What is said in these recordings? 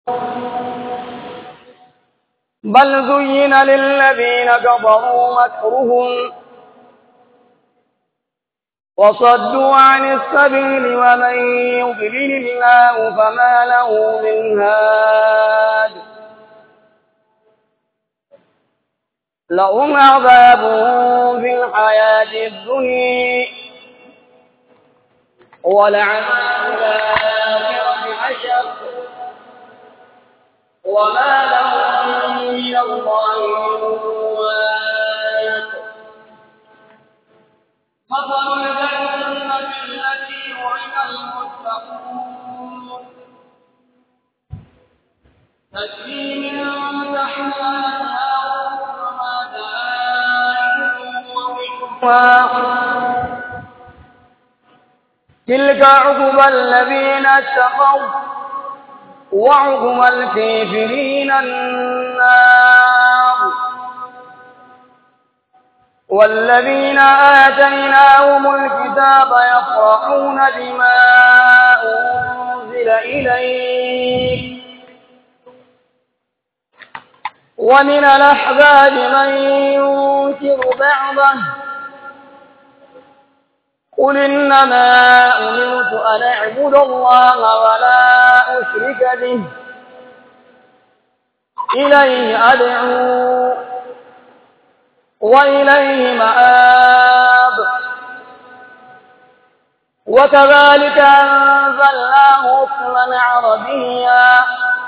بل زين للذين كفروا مكرهم وصدوا عن السبيل ومن يضلل الله فما له من هاد لهم عذاب في الحياة الدنيا ولعذاب الآخرة أشق وما لهم من الله من واق مثل الجنة التي وعد المتقون تجري من تحتها الأنهار وما تلك عقبى الذين اتقوا وعقبى الكافرين النار والذين آتيناهم الكتاب يفرحون بما أنزل إليك ومن الأحباب من ينكر بعضه قل إنما أمرت أن أعبد الله ولا أشرك به إليه أدعو وإليه مآب وكذلك أنزلناه حكما عربيا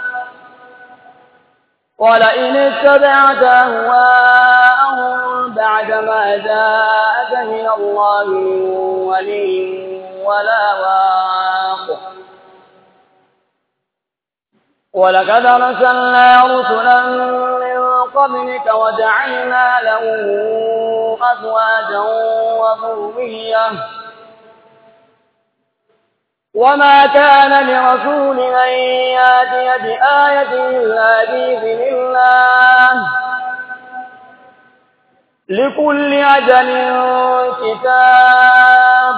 ولئن اتبعت أهواءهم بعدما جاءك من الله من ولي ولا واق ولقد أرسلنا رسلا من قبلك وجعلنا لهم أزواجا وذرية وما كان لرسول أن ياتي بآية إلا بإذن الله لكل أجل كتاب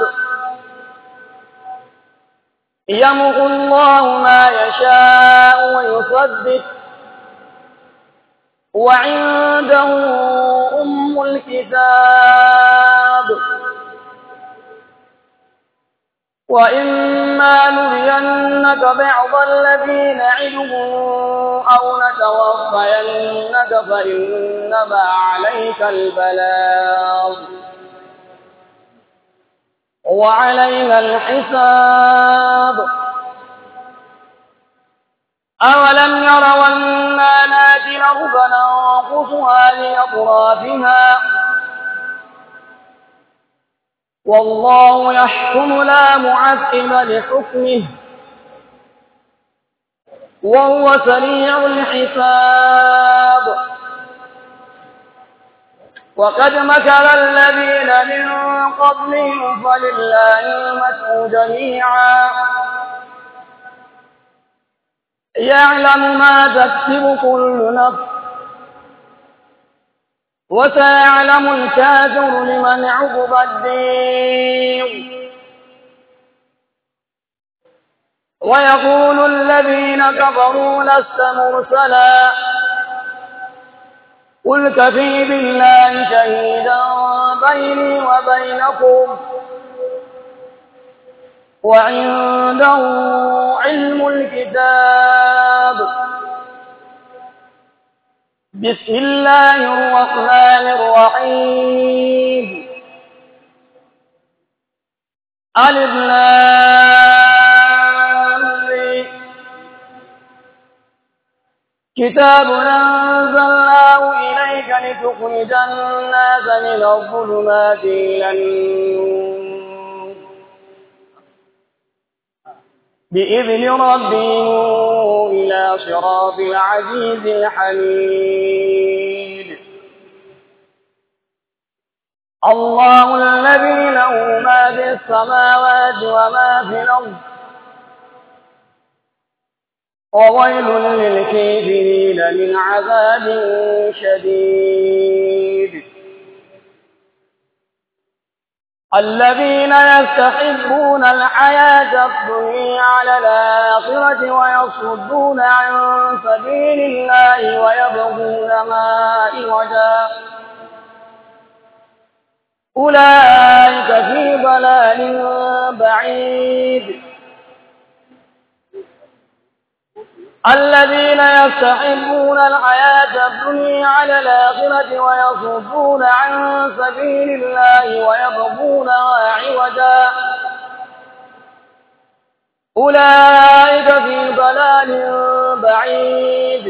يمحو الله ما يشاء ويثبت وعنده أم الكتاب وإما نرينك بعض الذي نعدهم أو نتوفينك فإنما عليك البلاغ وعلينا الحساب أولم يروا أنا ناتي الأرض ننقصها لأطرافها والله يحكم لا معقب لحكمه وهو سريع الحساب وقد مكر الذين من قبلهم فلله المكر جميعا يعلم ما تكسب كل نفس وسيعلم الكافر لمن عقب الدين ويقول الذين كفروا لست مرسلا قل كفي بالله شهيدا بيني وبينكم وعنده علم الكتاب بسم الله الرحمن الرحيم ألف كتاب أنزلناه إليك لتخرج الناس من الظلمات إلى النور بإذن ربهم إلى صراط العزيز الحميد الله الذي له ما في السماوات وما في الأرض وويل للكافرين من عذاب شديد الذين يستحبون الحياة الدنيا على الآخرة ويصدون عن سبيل الله ويبغونها عوجا أولئك في ضلال بعيد الذين يستحبون الحياة الدنيا على الآخرة ويصدون عن سبيل الله ويبغونها عوجا أولئك في ضلال بعيد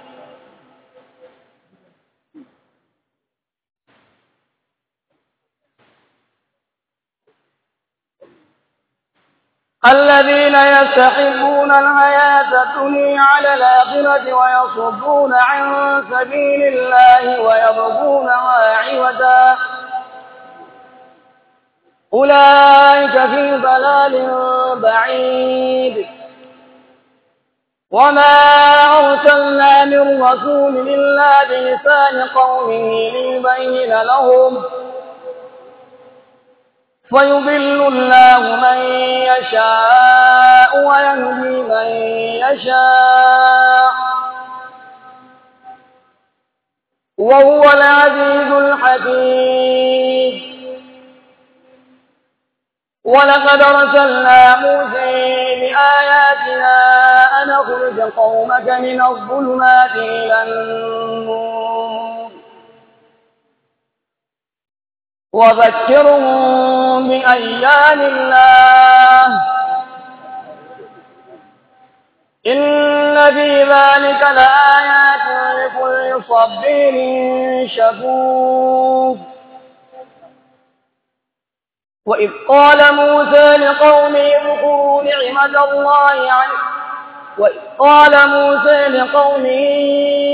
الذين يستحبون الحياة الدنيا على الآخرة ويصدون عن سبيل الله ويبغونها عوجا أولئك في ضلال بعيد وما أرسلنا من رسول إلا بلسان قومه ليبين لهم فيضل الله من يشاء ويهدي من يشاء وهو العزيز الحكيم ولقد ارسلنا موسى بآياتنا أن أخرج قومك من الظلمات إلى النور وذكرهم بأيام الله إن في ذلك لآيات لكل صبير شكور وإذ قال موسى لقومه اذكروا نعمة الله عنه وإذ قال موسى لقومه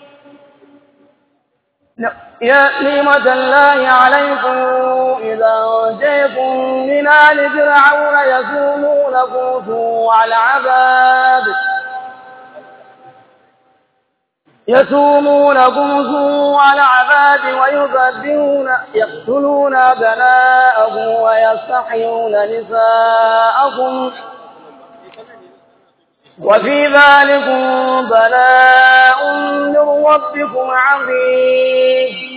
يا نعمة الله عليكم إذا أنجيكم من آل فرعون يسومونكم سوء العذاب يسومونكم سوء العذاب ويذبحون يقتلون أبناءكم ويستحيون نساءكم وفي ذلكم بلاء من ربكم عظيم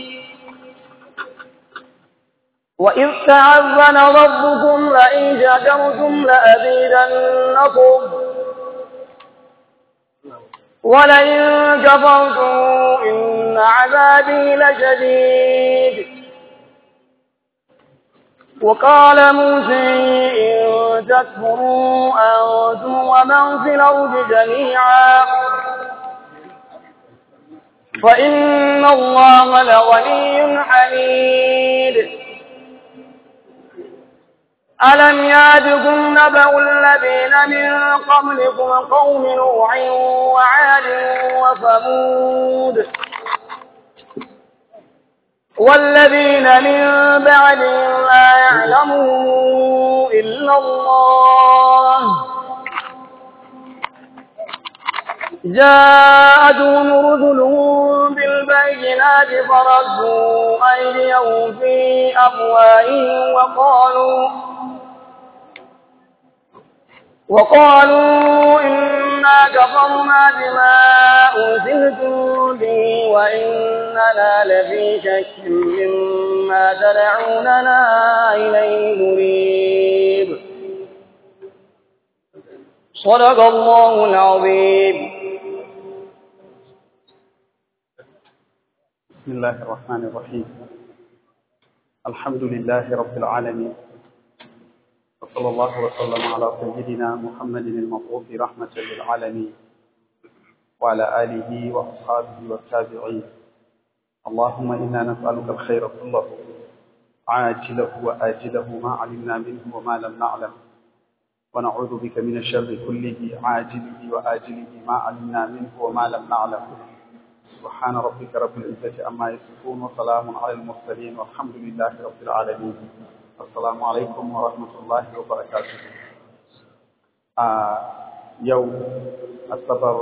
وإذ تعذن ربكم لئن شكرتم لأزيدنكم ولئن كفرتم إن عذابي لشديد وقال موسى إن تكفروا أنتم ومن في الأرض جميعا فإن الله لغني حميد ألم ياتكم نبأ الذين من قبلكم قوم نوح وعاد وثمود والذين من بعدهم لا يعلمون إلا الله جاءتهم رسلهم بالبينات فردوا أيديهم في أفواههم وقالوا وقالوا إنا كفرنا بما أرسلتم به وإننا لفي شك مما تدعوننا إليه مريب صدق الله العظيم بسم الله الرحمن الرحيم الحمد لله رب العالمين وصلى الله وسلم على سيدنا محمد المبعوث رحمة للعالمين وعلى آله وأصحابه والتابعين اللهم إنا نسألك الخير كله عاجله وآجله ما علمنا منه وما لم نعلم ونعوذ بك من الشر كله عاجله وآجله ما علمنا منه وما لم نعلم سبحان ربك رب العزة عما يصفون وسلام على المرسلين والحمد لله رب العالمين السلام عليكم ورحمة الله وبركاته آه يوم الصبر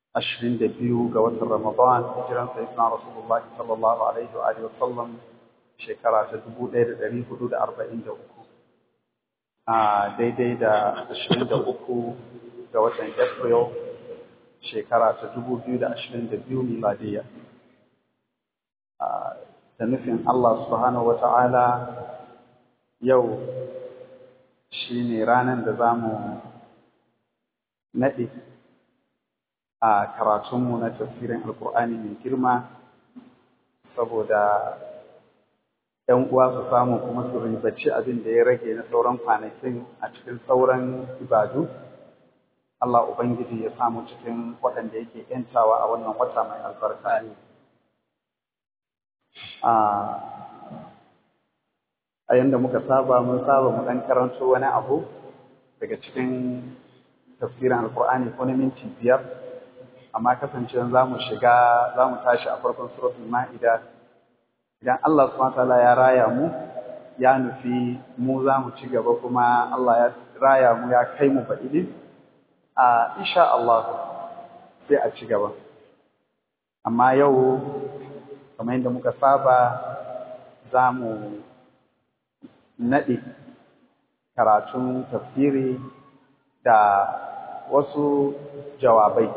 أشرين دبيو قوات رمضان هجران سيدنا رسول الله صلى الله عليه وآله وسلم shekara ta dubu ɗaya da ɗari hudu da arba'in da uku a daidai da ashirin da uku ga watan april shekara ta dubu biyu da ashirin da biyu miladiyya da nufin Allah subhanahu wata'ala yau shi ne ranar da za mu naɗe a karatunmu na tafsirin alkur'ani mai girma saboda ‘yan uwa su samu kuma su ribaci abin da ya rage na sauran kwanakin a cikin sauran ibadu Allah Ubangiji ya samu cikin waɗanda yake ‘yantawa a wannan wata mai albarka a yanda muka saba mun saba mu ɗan karanto wani abu daga cikin tafsirin alkur'ani ko na minti biyar amma kasancewa za mu shiga za mu tashi a farkon suratul ma'ida idan Allah subhanahu wataala ya raya mu ya nufi mu za mu ci gaba kuma Allah ya raya mu ya kai mu baɗi a insha Allah sai a ci gaba amma yau kamar yadda muka saba za mu naɗe karatun tafsiri da wasu jawabai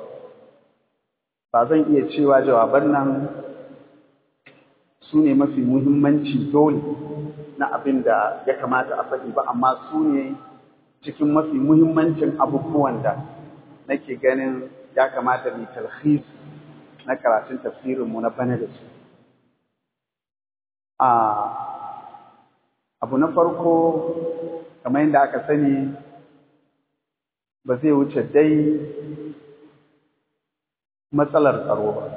ba zan iya cewa jawaban nan su ne mafi muhimmanci dole na abin da ya kamata a faɗi ba amma su ne cikin mafi muhimmancin abubuwan da nake ganin ya kamata mai talhis na karatun tafsirinmu na bana da su abu na farko kamar yadda aka sani ba zai wuce dai matsalar tsaro ba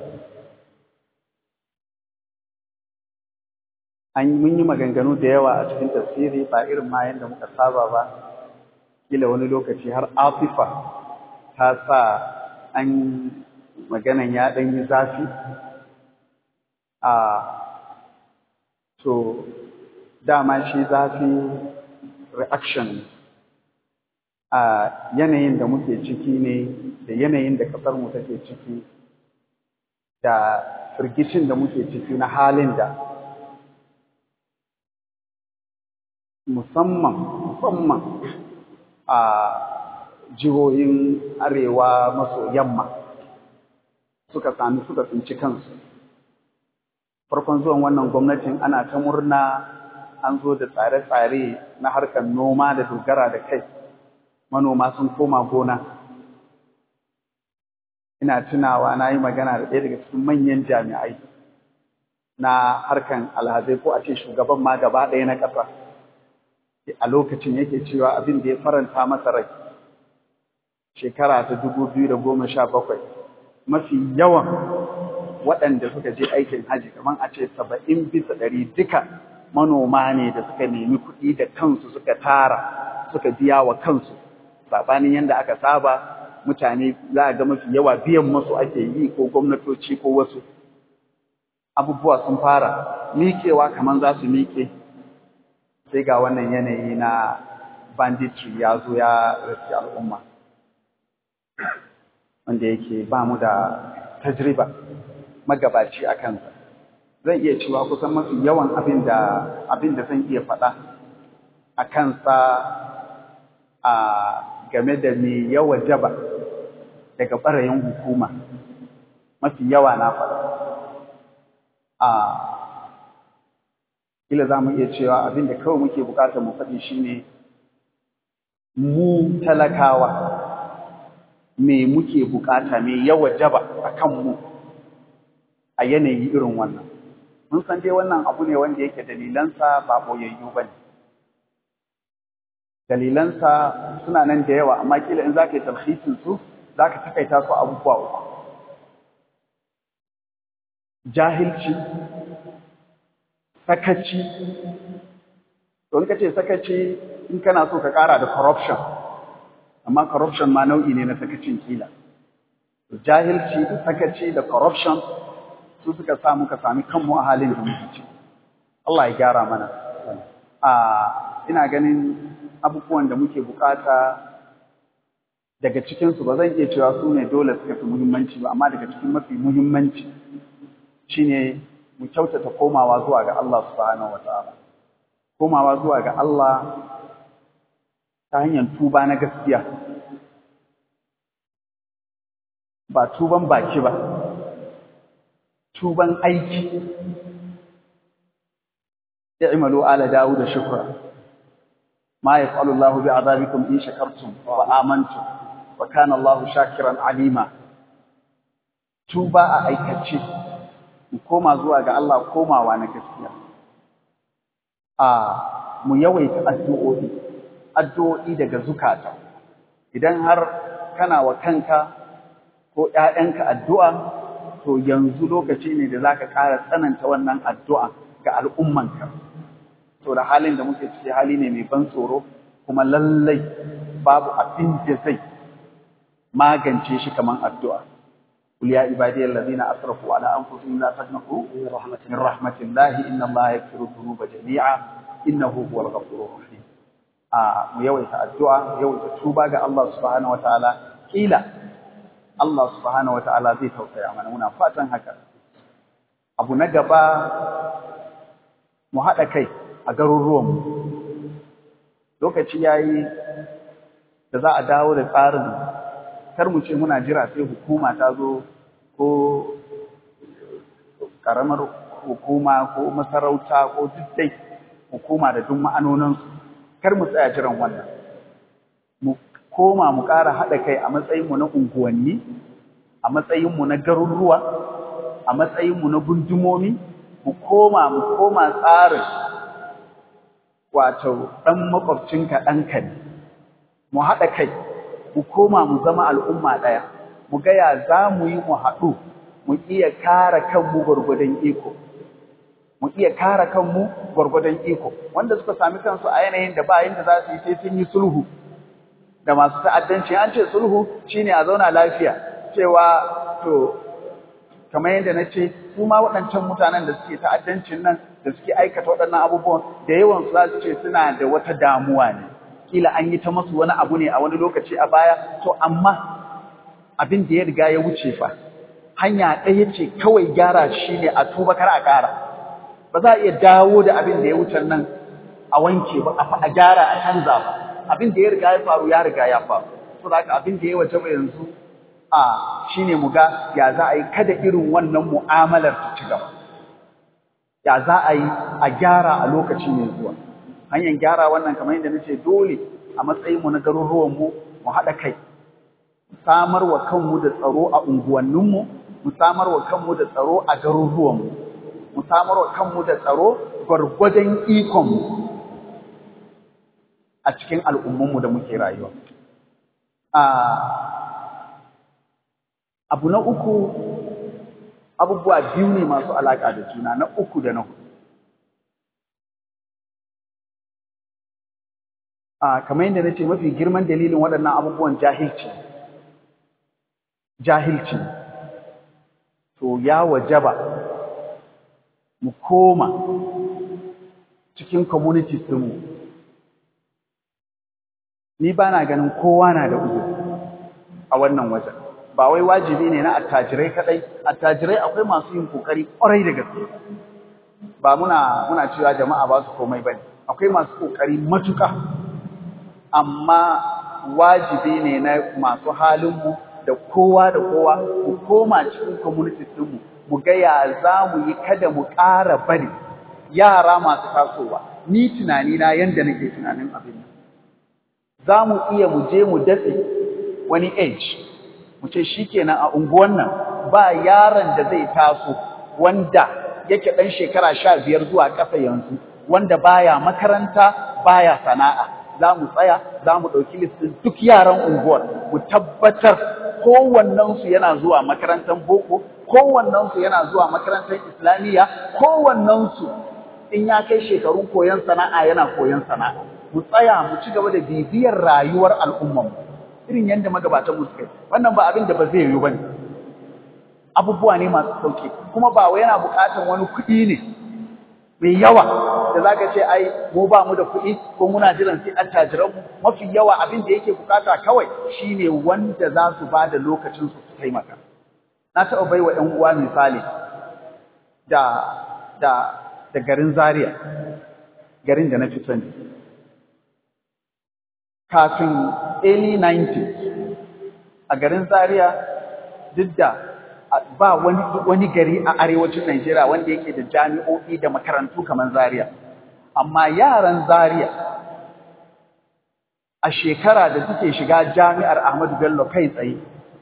an mun yi maganganu da yawa a cikin tafsiri ba irin ma yadda muka saba ba kila wani lokaci har afifa ta sa an maganan ya ɗan yi zafi a to dama shi zafi reaction a yanayin da muke ciki ne da yanayin da ƙasarmu take ciki da firgicin da muke ciki na halin da musamman musamman a jihohin arewa maso yamma suka sami suka tsinci kansu farkon zuwan wannan gwamnatin ana ta murna an zo da tsare-tsare na harkar noma da dogara da kai manoma sun koma gona ina tunawa na yi magana da ɗaya daga cikin manyan jami'ai na harkan alhazai ko a ce shugaban ma gaba ɗaya na ƙasa a lokacin yake cewa abin da ya faranta masa rai shekara ta dubu biyu da goma sha bakwai mafi yawan waɗanda suka je aikin haji kamar a ce saba'in bisa ɗari duka manoma ne da suka nemi kuɗi da kansu suka tara suka biya wa kansu saɓanin yadda aka saba mutane za a ga mafi yawa biyan masu ake yi ko gwamnatoci ko wasu abubuwa sun fara miƙewa kamar za su miƙe sai ga wannan yanayi na banditry ya zo ya rasu al'umma wanda yake ba mu da tajriba magabaci a kansa zan iya cewa kusan mafi yawan abin da abin da zan iya faɗa a kansa a game da me yawa jaba daga ɓarayin hukuma mafi yawa na faɗa a kila za mu iya cewa abin da kawai muke bukatar mu faɗi shine mu talakawa me muke bukata me yawa jaba a kanmu a yanayi irin wannan mun san dai wannan abu ne wanda yake dalilansa ba boyayyu ba ne dalilansa suna nan da yawa amma kila in za ka yi talhisin su za ka takaita su abubuwa uku jahilci sakaci don ka ce sakaci in kana so ka kara da corruption amma corruption ma nau'i ne na sakacin kila jahilci da sakaci da corruption su suka sa muka sami kanmu a halin da muke ciki Allah ya gyara mana a ina ganin abubuwan da muke bukata daga cikinsu ba zan iya cewa su ne dole suka fi muhimmanci ba amma daga cikin mafi muhimmanci shine mu kyautata komawa zuwa ga Allah subhanahu wataala komawa zuwa ga Allah ta hanyar tuba na gaskiya ba tuban baki ba tuban aiki i'malu ala dawud shukra ma yaf'alu Allah bi'adabikum in shakartum wa amantum wa kana Allah shakiran alima tuba a aikace mu koma zuwa ga Allah komawa na gaskiya a mu yawaita addu'o'i addu'o'i daga zukata idan har kana wa kanka ko ‘ya'yanka addu'a, to yanzu lokaci ne da za ka ƙara tsananta wannan addu'a ga al'ummanka. To da halin da muke ciki hali ne mai ban tsoro, kuma lallai babu abin da zai magance shi kamar addu'a. Kul ya ibadiyar lazina asrafu ala an fusu la taqnatu min rahmatillahi inna Allah yaghfiru dhunuba jami'a innahu huwal ghafurur rahim. A mu yawaita addu'a, yawaita tuba ga Allah subhanahu wataala kila Allah subhanahu wa ta'ala zai tausaya mana muna fatan haka. Abu na gaba mu haɗa kai a garuruwanmu. Lokaci ya yi da za a dawo da tsarin kar mu ce muna jira sai hukuma ta zo ko ƙaramar hukuma ko masarauta ko duk dai hukuma da duk ma'anoninsu. Kar mu tsaya jiran wannan. Mu koma mu ƙara haɗa kai a matsayinmu na unguwanni, a matsayinmu na garuruwa, a matsayinmu na gundumomi, mu koma mu koma tsarin wato ɗan makwabcinka ɗanka ne, mu haɗa kai, mu koma mu zama al'umma ɗaya, mu gaya za mu yi mu haɗu, mu iya kare kanmu gwargwadon iko. Mu iya kare kanmu gwargwadon iko, wanda suka sami kansu a yanayin da ba yadda za su yi sai sun yi sulhu. da masu ta'addanci an ce sulhu shine a zauna lafiya cewa to kamar yadda na ce su ma waɗancan mutanen da suke ta'addancin nan da suke aikata waɗannan abubuwan da yawan su za su ce suna da wata damuwa ne kila an yi ta masu wani abu ne a wani lokaci a baya to amma abin da ya riga ya wuce fa hanya ɗaya ce kawai gyara shi ne a tuba kar a ƙara ba za a iya dawo da abin da ya wuce nan a wanke ba a gyara a canza ba abin da ya riga ya faru ya riga ya faru so da haka abin da ya waje ba yanzu a shine mu ga ya za a yi kada irin wannan mu'amalar ta ci gaba ya za a yi a gyara a lokaci mai zuwa hanyar gyara wannan kamar yadda nace dole a matsayin mu na garuruwan mu mu haɗa kai mu samar wa kanmu da tsaro a unguwanninmu mu samar wa kanmu da tsaro a garuruwanmu mu samar wa kanmu da tsaro gwargwadon ikonmu a cikin al'ummanmu da muke rayuwa. Abu na uku, abubuwa biyu ne masu alaƙa da juna na uku da na hudu. Kamar yadda na ce mafi girman dalilin waɗannan abubuwan jahilci. Jahilci. To, ya wajaba mu koma cikin communities ɗinmu. ni ba na ganin kowa na da uzuri a wannan wajen ba wai wajibi ne na attajirai kadai attajirai akwai masu yin kokari kwarai da gaske ba muna muna cewa jama'a ba su komai bane akwai masu kokari matuka amma wajibi ne na masu halin mu da kowa da kowa mu koma cikin community din mu mu ga ya za mu yi kada mu ƙara bari yara masu tasowa ni tunani na yanda nake tunanin abin nan za mu iya mu je mu datse wani age mu ce shi kenan a unguwan nan ba yaron da zai taso wanda yake ɗan shekara sha biyar zuwa ƙasa yanzu wanda baya makaranta baya sana'a za mu tsaya za mu ɗauki listin duk yaran unguwar mu tabbatar kowannensu yana zuwa makarantar boko kowannensu yana zuwa makarantar islamiyya kowannensu in ya kai shekarun koyon sana'a yana koyon sana'a mu tsaya mu ci gaba da bibiyar rayuwar al'ummarmu irin yadda magabatan mu suka yi wannan ba abin da ba zai yiwu bane abubuwa ne masu sauki kuma ba wai yana buƙatar wani kuɗi ne mai yawa da zaka ce ai mu ba mu da kuɗi ko muna jiran sai attajiran mu mafi yawa abin da yake bukata kawai shine wanda za su ba da lokacin su su taimaka na taɓa bai wa ƴan uwa misali da da da garin Zaria garin da na fi sani kafin early 90s a garin Zaria duk da ba wani wani gari a arewacin Najeriya wanda yake da jami'o'i da makarantu kamar Zaria amma yaran Zaria a shekara da suke shiga jami'ar Ahmadu Bello kai tsaye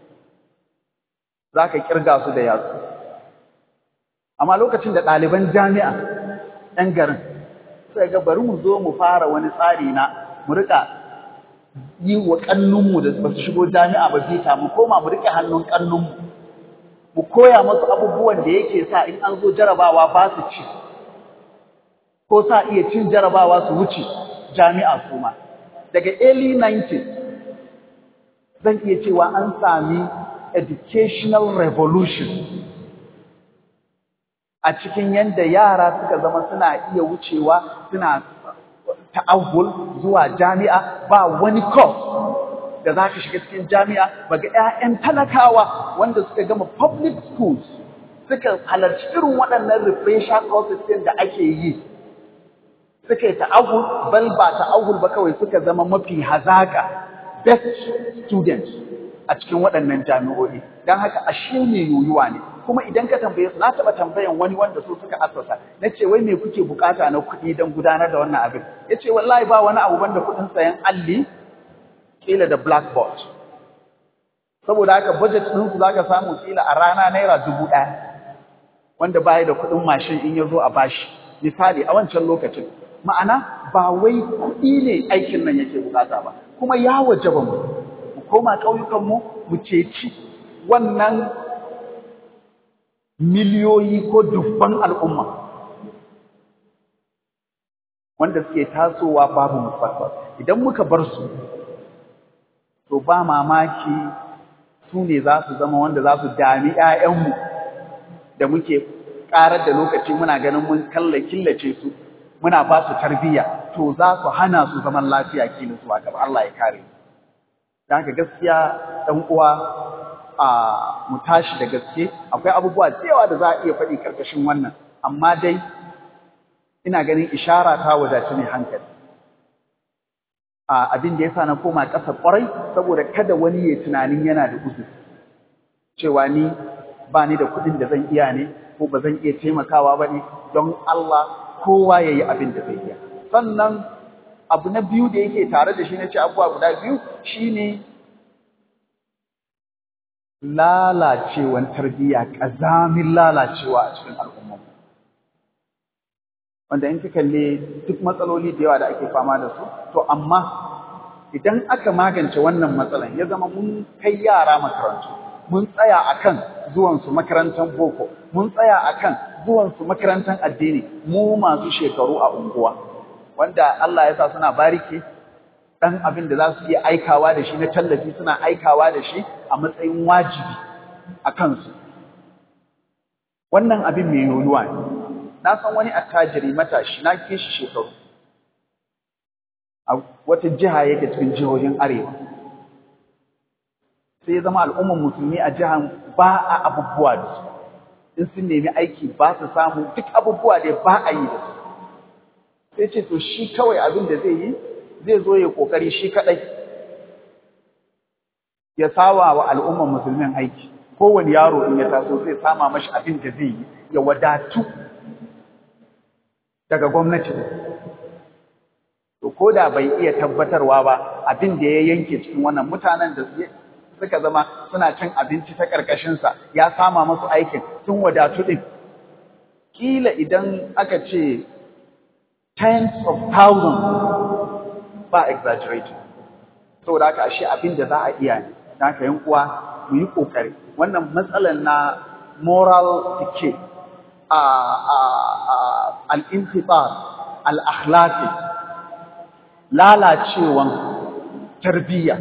zaka kirga su da yatsu amma lokacin da ɗaliban jami'a ɗan garin sai ga bari mu zo mu fara wani tsari na mu rika yi wa kannunmu da ba su shigo jami'a ba bita mu koma mu rike hannun kannunmu mu koya musu abubuwan da yake sa in an zo jarabawa ba su ci ko sa iya cin jarabawa su wuce jami'a su ma daga early 90s zan iya cewa an sami educational revolution a cikin yadda yara suka zama suna iya wucewa suna ta'awul zuwa jami'a ba wani course da za ka shiga cikin jami'a ba ga 'ya'yan talakawa wanda suka gama public schools suka halarci irin waɗannan refresher courses ɗin da ake yi suka yi ta'awul bal ba ta'awul ba kawai suka zama mafi hazaka best students a cikin waɗannan jami'o'i don haka ashe ne yoyuwa ne kuma idan ka tambaye su na taɓa tambayan wani wanda su suka asasa na ce wai me kuke bukata na kuɗi don gudanar da wannan abin ya ce wallahi ba wani abu banda kuɗin sayan alli kila da blackboard saboda haka budget ɗinsu za ka samu kila a rana naira dubu ɗaya wanda baya da kuɗin mashin in ya zo a bashi misali a wancan lokacin ma'ana ba wai kuɗi ne aikin nan yake bukata ba kuma ya wajaba mu mu koma ƙauyukanmu mu ceci wannan miliyoyi ko dubban al'umma wanda suke tasowa babu mustaqbal idan muka bar su to ba mamaki su ne za su zama wanda za su dami ‘ya'yanmu da muke ƙarar da lokaci muna ganin mun kalla killace su muna ba su tarbiyya to za su hana su zaman lafiya kila su gaba Allah ya kare don haka gaskiya ɗan uwa a mu tashi da gaske akwai abubuwa da yawa da za a iya faɗi karkashin wannan amma dai ina ganin ishara ta wadaci ne hankali a abin da yasa na koma ƙasa ƙwarai saboda kada wani ya tunanin yana da uzuri cewa ni ba ni da kuɗin da zan iya ne ko ba zan iya taimakawa ba ne don Allah kowa ya yi abin da zai iya sannan abu na biyu da yake tare da shi na ce abubuwa guda biyu shine lalacewan tarbiyya ƙazamin lalacewa a cikin al'ummar wanda in ka kalle duk matsaloli da yawa da ake fama da su to amma idan aka magance wannan matsalan ya zama mun kai yara makarantu mun tsaya akan zuwan su makarantar boko mun tsaya akan zuwan su makarantar addini mu masu shekaru a unguwa wanda Allah ya sa suna bariki dan abin da za su iya aikawa da shi na tallafi suna aikawa da shi a matsayin wajibi a kansu wannan abin mai yoyuwa ne na san wani attajiri matashi na ke shi shekaru a wata jiha yake cikin jihohin arewa sai ya zama al'ummar musulmi a jihan ba a abubuwa da su in sun nemi aiki ba su samu duk abubuwa da ba a yi da su sai ce to shi kawai abin da zai yi zai zo ya kokari shi kadai ya sawa wa al'ummar musulmin aiki kowane yaro in ya taso zai sama mashi abin da zai yi ya wadatu daga gwamnati to ko da bai iya tabbatarwa ba abin da ya yanke cikin wannan mutanen da suka zama suna cin abinci ta ƙarƙashinsa ya sama masu aikin sun wadatu ɗin kila idan aka ce tens of thousands ba exaggerating saboda haka ashe abin da za a iya ne da haka yan uwa mu yi kokari wannan matsalar na moral decay a a al-intibar al-akhlaqi lalacewan tarbiyya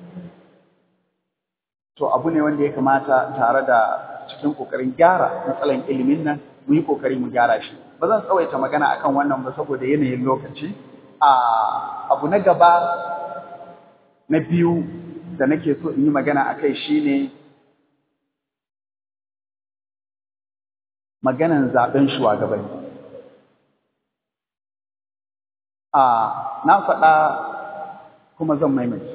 to abu ne wanda ya kamata tare da cikin kokarin gyara matsalan ilimin nan mu yi kokari mu gyara shi ba zan tsawaita magana akan wannan ba saboda yanayin lokaci a abu na gaba na biyu da nake so in yi magana akai shine maganan zaben shugabanni a na faɗa kuma zan maimaita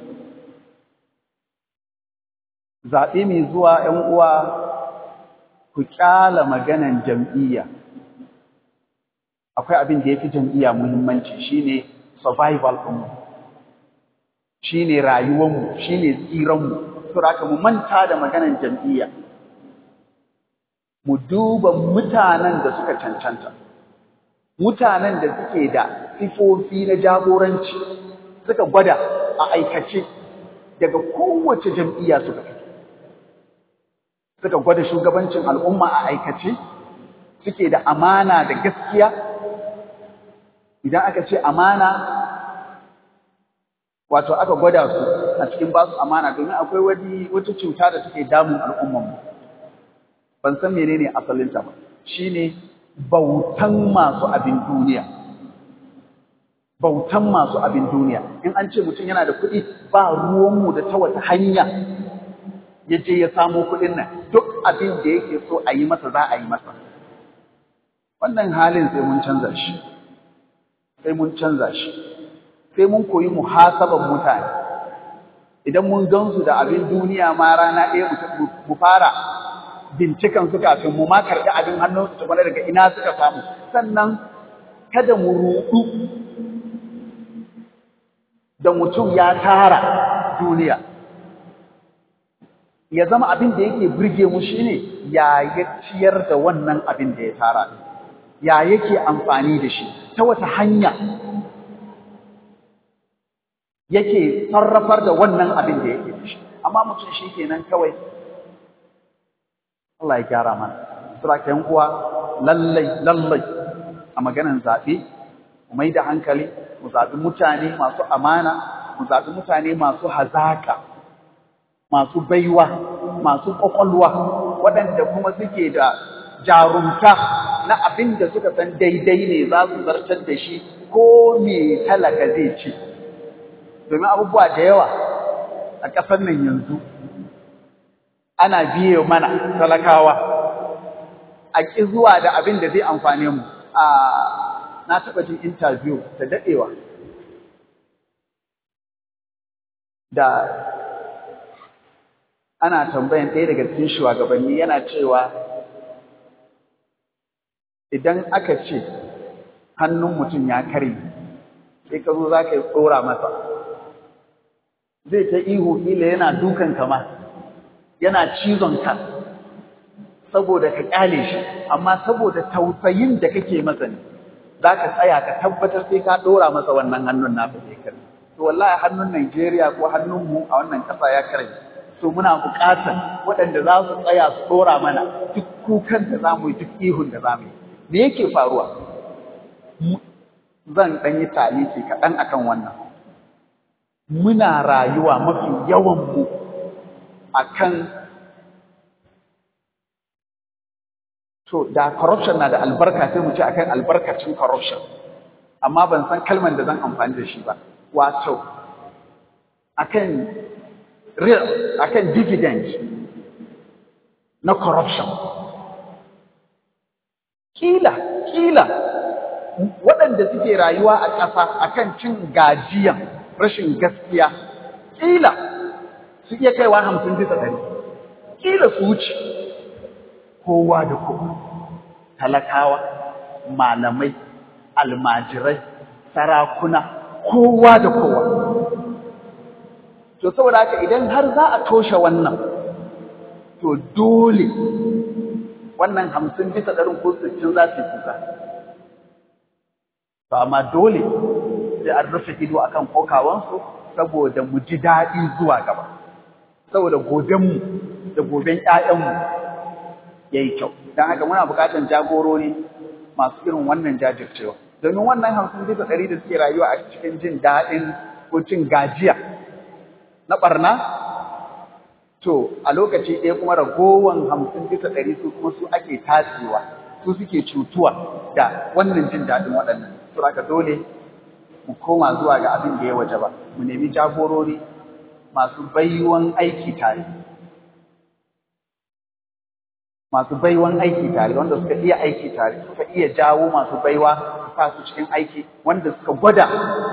zaɓe mai zuwa ‘yan uwa ku ƙyala maganan jam'iyya akwai abin da ya fi jam'iyya muhimmanci shine survival ɗinmu shine rayuwanmu shine tsiranmu saboda mu manta da maganan jam'iyya mu duba mutanen da suka cancanta mutanen da suke da sifofi na jagoranci suka gwada a aikace daga kowace jam'iyya suka fito suka gwada shugabancin al'umma a aikace suke da amana da gaskiya idan aka ce amana wato aka gwada su a cikin basu amana domin akwai wani wata cuta da take damun al'ummanmu ban san menene asalinta ba shine bautan masu abin duniya bautan masu abin duniya in an ce mutum yana da kuɗi ba ruwanmu da ta wata hanya ya je ya samo kuɗin nan duk abin da yake so a yi masa za a yi masa wannan halin sai mun canza shi sai mun canza shi sai mun koyi muhasaban mutane idan mun gansu da abin duniya ma rana ɗaya mu fara bincikan su kafin mu ma karɓi abin hannunsu tukuna daga ina suka samu sannan kada mu ruɗu da mutum ya tara duniya ya zama abin da yake burge mu shine ya ya ciyar da wannan abin da ya tara ya yake amfani da shi ta wata hanya yake sarrafar da wannan abin da yake da shi amma mutum shi kenan kawai Allah ya gyara mana sura yan uwa lallai lallai a maganan zaɓe mu mai da hankali mu zaɓi mutane masu amana mu zaɓi mutane masu hazaka masu baiwa masu ƙwaƙwalwa waɗanda kuma suke da jarumta na abin da suka san daidai ne za su zartar da shi ko me talaka zai ci domin abubuwa da yawa a ƙasar nan yanzu ana biye mana talakawa a ƙi zuwa da abin da zai amfane mu a na taɓa jin interview da daɗewa da ana tambayan ɗaya daga cikin shugabanni yana cewa idan aka ce hannun mutum ya kare sai ka zo za ka yi tsora masa zai ta ihu ila yana dukan kama yana cizon ka saboda ka kyale shi amma saboda tausayin da kake masa ne za ka tsaya ka tabbatar sai ka ɗora masa wannan hannun naka sai kare to wallahi hannun Najeriya ko hannun mu a wannan ƙasa ya kare to muna buƙatar waɗanda za su tsaya su ɗora mana duk kukan da za mu yi duk ihun da za mu yi me yake faruwa zan ɗan yi taliki kaɗan akan wannan muna rayuwa mafi yawanmu akan to da corruption na da albarka sai mu ce akan albarkacin corruption amma ban san kalman da zan amfani da shi ba wato akan real akan dividend na corruption kila kila waɗanda suke rayuwa a ƙasa akan cin gajiyan rashin gaskiya kila su iya kaiwa hamsin bisa ɗari kila su wuce kowa da kowa talakawa malamai almajirai sarakuna kowa da kowa to saboda haka idan har za a toshe wannan to dole wannan hamsin bisa ɗarin ko sittin za su yi kuka to amma dole sai an rufe ido akan kokawansu saboda mu ji daɗi zuwa gaba saboda gobenmu da goben ƴaƴanmu ya yi kyau don haka muna buƙatar jagorori masu irin wannan jajircewa domin wannan hamsin bisa ɗari da suke rayuwa a cikin jin daɗin ko cin gajiya na ɓarna to a lokaci ɗaya kuma ragowan hamsin bisa ɗari su kuma su ake tasewa su suke cutuwa da wannan jin daɗin waɗannan su haka dole mu koma zuwa ga abin da ya waje ba mu nemi jagorori masu baiwan aiki tare masu baiwan aiki tare wanda suka iya aiki tare suka iya jawo masu baiwa su sa su cikin aiki wanda suka gwada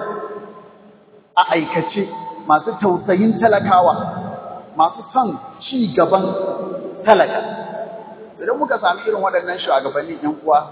a aikace masu tausayin talakawa masu son ci gaban talaka idan muka sami irin waɗannan shugabannin ‘yan uwa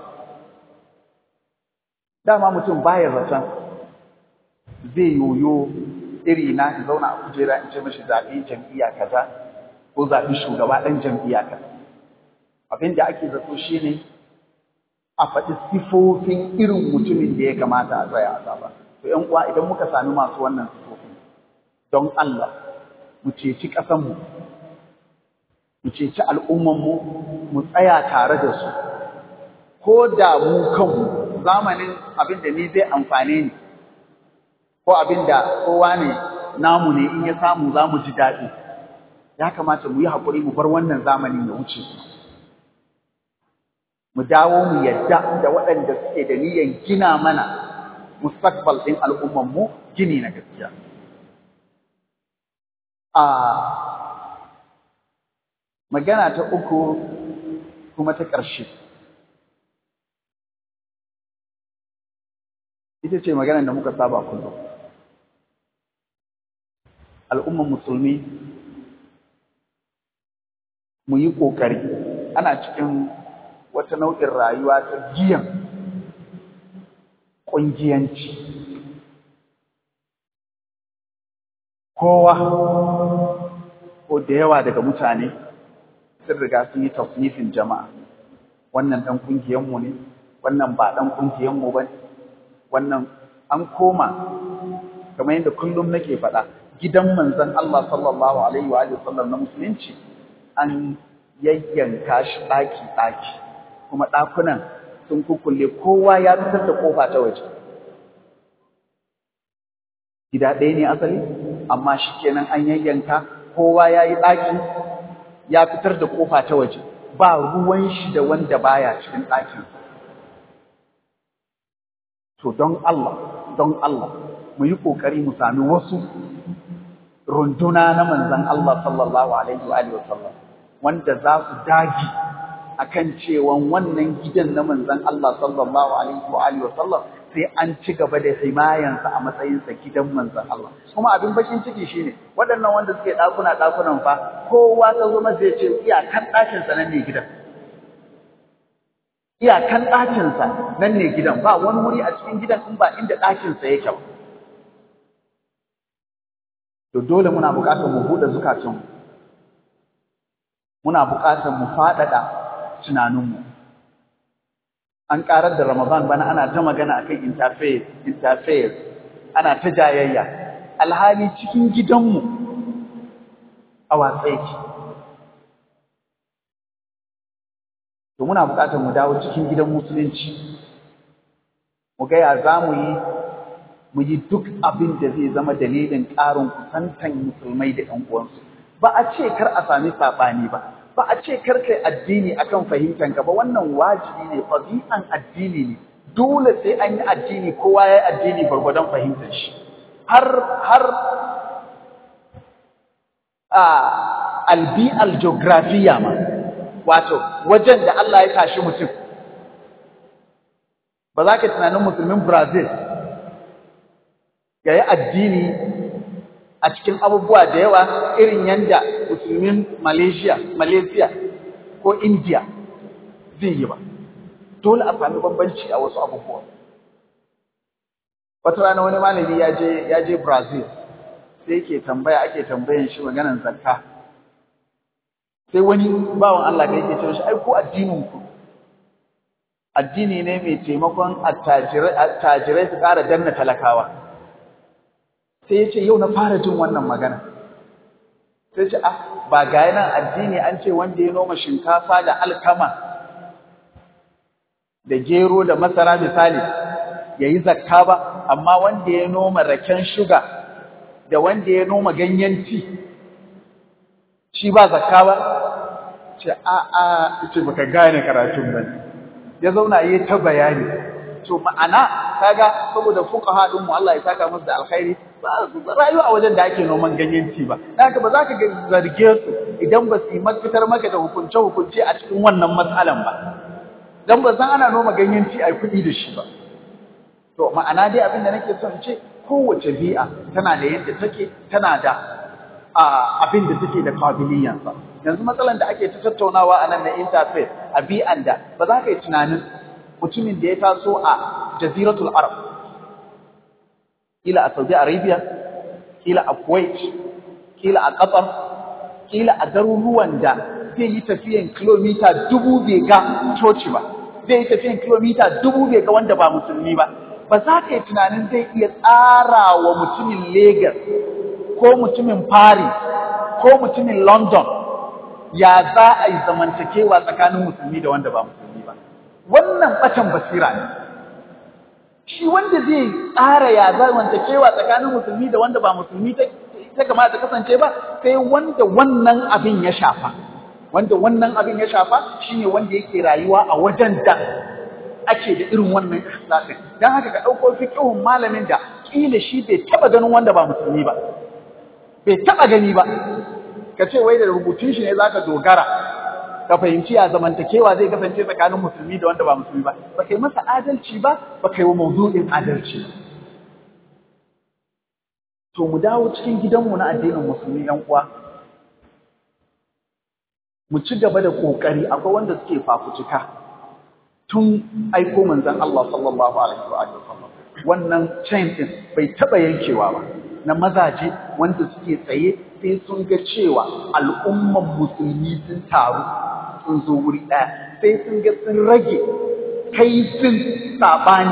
dama mutum baya zaton zai yoyo iri na in zauna a kujera in ce mashi zaɓi jam'iyya kaza ko zaɓi shugaba ɗan jam'iyya kaza abin da ake zato shi ne a faɗi sifofin irin mutumin da ya kamata a tsaya a zaba to ‘yan uwa idan muka sami masu wannan sifofin don Allah mu ceci ƙasanmu mu ceci al'ummanmu mu tsaya tare da su ko da mu kanmu zamanin abin da ni zai amfane ni ko abin da kowa ne namu ne in ya samu za mu ji daɗi ya kamata mu yi haƙuri mu bar wannan zamanin ya wuce mu dawo mu yadda da waɗanda suke da niyyar gina mana mustaqbal ɗin al'ummanmu gini na gaskiya a magana ta uku kuma ta ƙarshe ita ce maganar da muka saba kullum al'umman musulmi mu yi ƙoƙari ana cikin wata nau'in rayuwa ta giyan ƙungiyanci kowa ko da yawa daga mutane sun riga sun yi tasnifin jama'a wannan ɗan ƙungiyanmu ne wannan ba ɗan ƙungiyanmu ba ne wannan an koma kamar yadda kullum nake faɗa gidan manzon Allah sallallahu alaihi wa sallam na musulunci an yayyanka shi ɗaki ɗaki kuma ɗakunan sun kukulle kowa ya fitar da ƙofa ta waje gida ɗaya ne asali amma shi kenan an yayyanka kowa ya yi ɗaki ya fitar da ƙofa ta waje ba ruwan shi da wanda baya cikin ɗakinsa To don Allah, don Allah, mu yi ƙoƙari mu sami wasu runduna na manzan Allah sallallahu Alaihi wa sallam, wanda za su dagi a kan cewan wannan gidan na manzan Allah sallallahu Alaihi wa sallam sai an ci gaba da himayansa a matsayinsa gidan manzan Allah. Kuma abin bakin ciki shine waɗannan wanda suke ɗakuna ɗakunan fa kowa ta zo masa ya ce iyakan ɗakinsa nan ne gidan. iyakan ɗakinsa nan ne gidan ba wani wuri a cikin gidan in ba inda ɗakinsa yake ba. To dole muna buƙatar mu buɗe zukatunmu, muna buƙatar mu faɗaɗa tunaninmu. An ƙarar da Ramadan bana ana ta magana akan interface, interface, ana ta jayayya. Alhali cikin gidanmu a watsa yake. to muna buƙatar mu dawo cikin gidan musulunci mu ga ya za mu yi mu yi duk abin da zai zama dalilin ƙarin kusantan musulmai da ƴan uwansu ba a ce kar a sami saɓani ba ba a ce kar kai addini akan fahimtar ka ba wannan wajibi ne ɗabi'an addini ne dole sai an yi addini kowa ya yi addini gwargwadon fahimtar shi har har a albi'al geografiya ma wato wajen da Allah ya tashi mutum ba za ka tunanin musulmin Brazil ya yi addini a cikin abubuwa da yawa irin yanda musulmin Malaysia, Malaysia ko India zai yi ba. Dole a sami bambanci a wasu abubuwa. Wata rana wani malami ya je ya je Brazil sai yake tambaya ake tambayan shi maganan zakka. Sai wani bawan Allah da yake cewa shi ai ko addinin ku addini ne mai taimakon attajirai su ƙara danna talakawa. sai ya ce yau na fara jin wannan magana sai ce ah ba ga nan addini an ce wanda ya noma shinkafa da alkama da gero da masara misali yayi zakka ba amma wanda ya noma raken shuga da wanda ya noma ganyen ti shi ba zakka ba ce a a ce baka gane karatun ba ya zauna yayi ta bayani to ma'ana kaga saboda fuqaha din mu Allah ya saka musu da alkhairi ba su rayuwa a wajen da ake noman ganyenci ba haka ba za ka zarge su idan ba su yi mafitar maka da hukunce hukunce a cikin wannan matsalan ba dan ba san ana noma ganyenci a kuɗi da shi ba to ma'ana dai abin da nake son ce kowace bi'a tana da yadda take tana da abin da take da kabiliyansa yanzu matsalan da ake ta tattaunawa a nan na interfaith a bi'an da ba za ka yi tunanin mutumin da ya taso a jaziratul arab kila a saudi arabia kila a kuwait kila a qatar kila a garuruwan da zai yi tafiyan kilomita dubu bai ga coci ba zai yi tafiyan kilomita dubu bai ga wanda ba musulmi ba ba za ka yi tunanin zai iya tsara wa mutumin Legas ko mutumin Paris ko mutumin London ya za a yi zamantakewa tsakanin musulmi da wanda ba musulmi ba. Wannan ɓatan basira ne. Shi wanda zai tsara ya zamantakewa tsakanin musulmi da wanda ba musulmi ta kamata kasance ba sai wanda wannan abin ya shafa. Wanda wannan abin ya shafa shine wanda yake rayuwa a wajen da ake da irin wannan ikhlasin dan haka ka dauko fiqhun malamin da kila shi bai taba ganin wanda ba musulmi ba bai taba gani ba ka ce wai da rubutun shi ne zaka dogara ka fahimci ya zamantakewa zai kasance tsakanin musulmi da wanda ba musulmi ba ba kai masa adalci ba ba kai wa mawdu'in adalci to mu dawo cikin gidanmu na addinin musulmi yan uwa mu ci gaba da kokari akwai wanda suke fafutuka tun aiko manzon Allah sallallahu alaihi wa sallam wannan chain din bai taba yankewa ba na mazaje wanda suke tsaye sai sun ga cewa al'umman musulmi sun taru sun zo wuri ɗaya sai sun ga sun rage kaifin sabani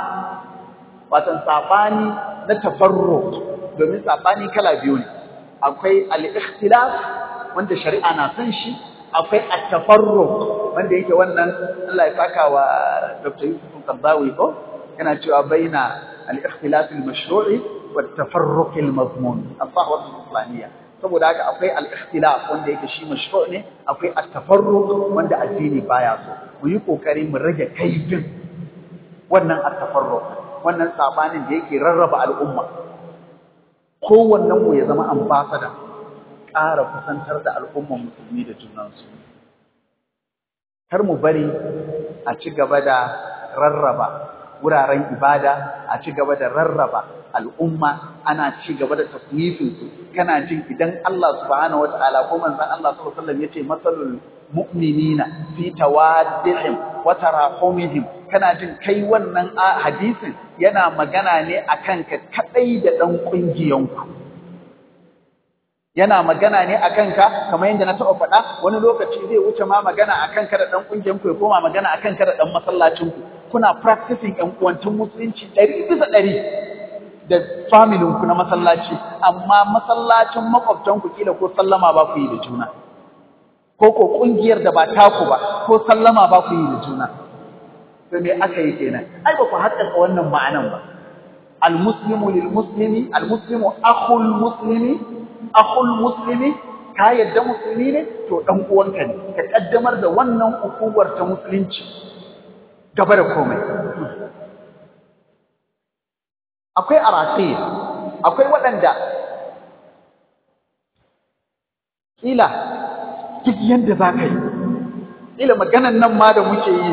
watan sabani na tafarruq domin sabani kala biyu ne akwai al-ikhtilaf wanda shari'a na san shi akwai at-tafarruq wanda yake wannan Allah ya saka wa Dr. Yusuf Qardawi ko yana cewa baina al-ikhtilaf al-mashru'i wa at-tafarruq al-mazmun as-sahwa al-islamiyya saboda haka akwai al-ikhtilaf wanda yake shi mashru' ne akwai at-tafarruq wanda addini baya so mu yi kokari mu rage kaifin wannan at-tafarruq wannan sabanin da yake rarraba al'umma kowannen mu ya zama ambassador ƙara kusantar da al'umman musulmi da junansu. Kar mu bari a ci gaba da rarraba wuraren ibada, a ci gaba da rarraba al'umma, ana ci gaba da tasnifinsu, kana jin idan Allah subhanahu wa ta'ala ko manzan Allah sallallahu alaihi ya ce masalul mu'minina fi tawaddihim wa tarahumihim kana jin kai wannan hadisin yana magana ne akan ka kadai da dan kungiyanku yana magana ne a kanka kamar yadda na taɓa faɗa wani lokaci zai wuce ma magana a kanka da ɗan ƙungiyar ku ya koma magana a kanka da ɗan masallacin ku kuna practicing ƴan uwancin musulunci ɗari bisa ɗari da familin ku na masallaci amma masallacin makwabtan ku kila ko sallama ba ku yi da juna ko ko ƙungiyar da ba taku ba ko sallama ba ku yi da juna to me aka yi kenan ai ba ku haƙƙaƙa wannan ma'anan ba al-muslimu lil muslimi al-muslimu akhul muslimi akhul muslimi ka yadda musulmi ne to dan uwanka ne ka kaddamar da wannan ukuwar ta musulunci gaba da komai akwai arafi akwai waɗanda kila duk yanda za ka yi kila maganan nan ma da muke yi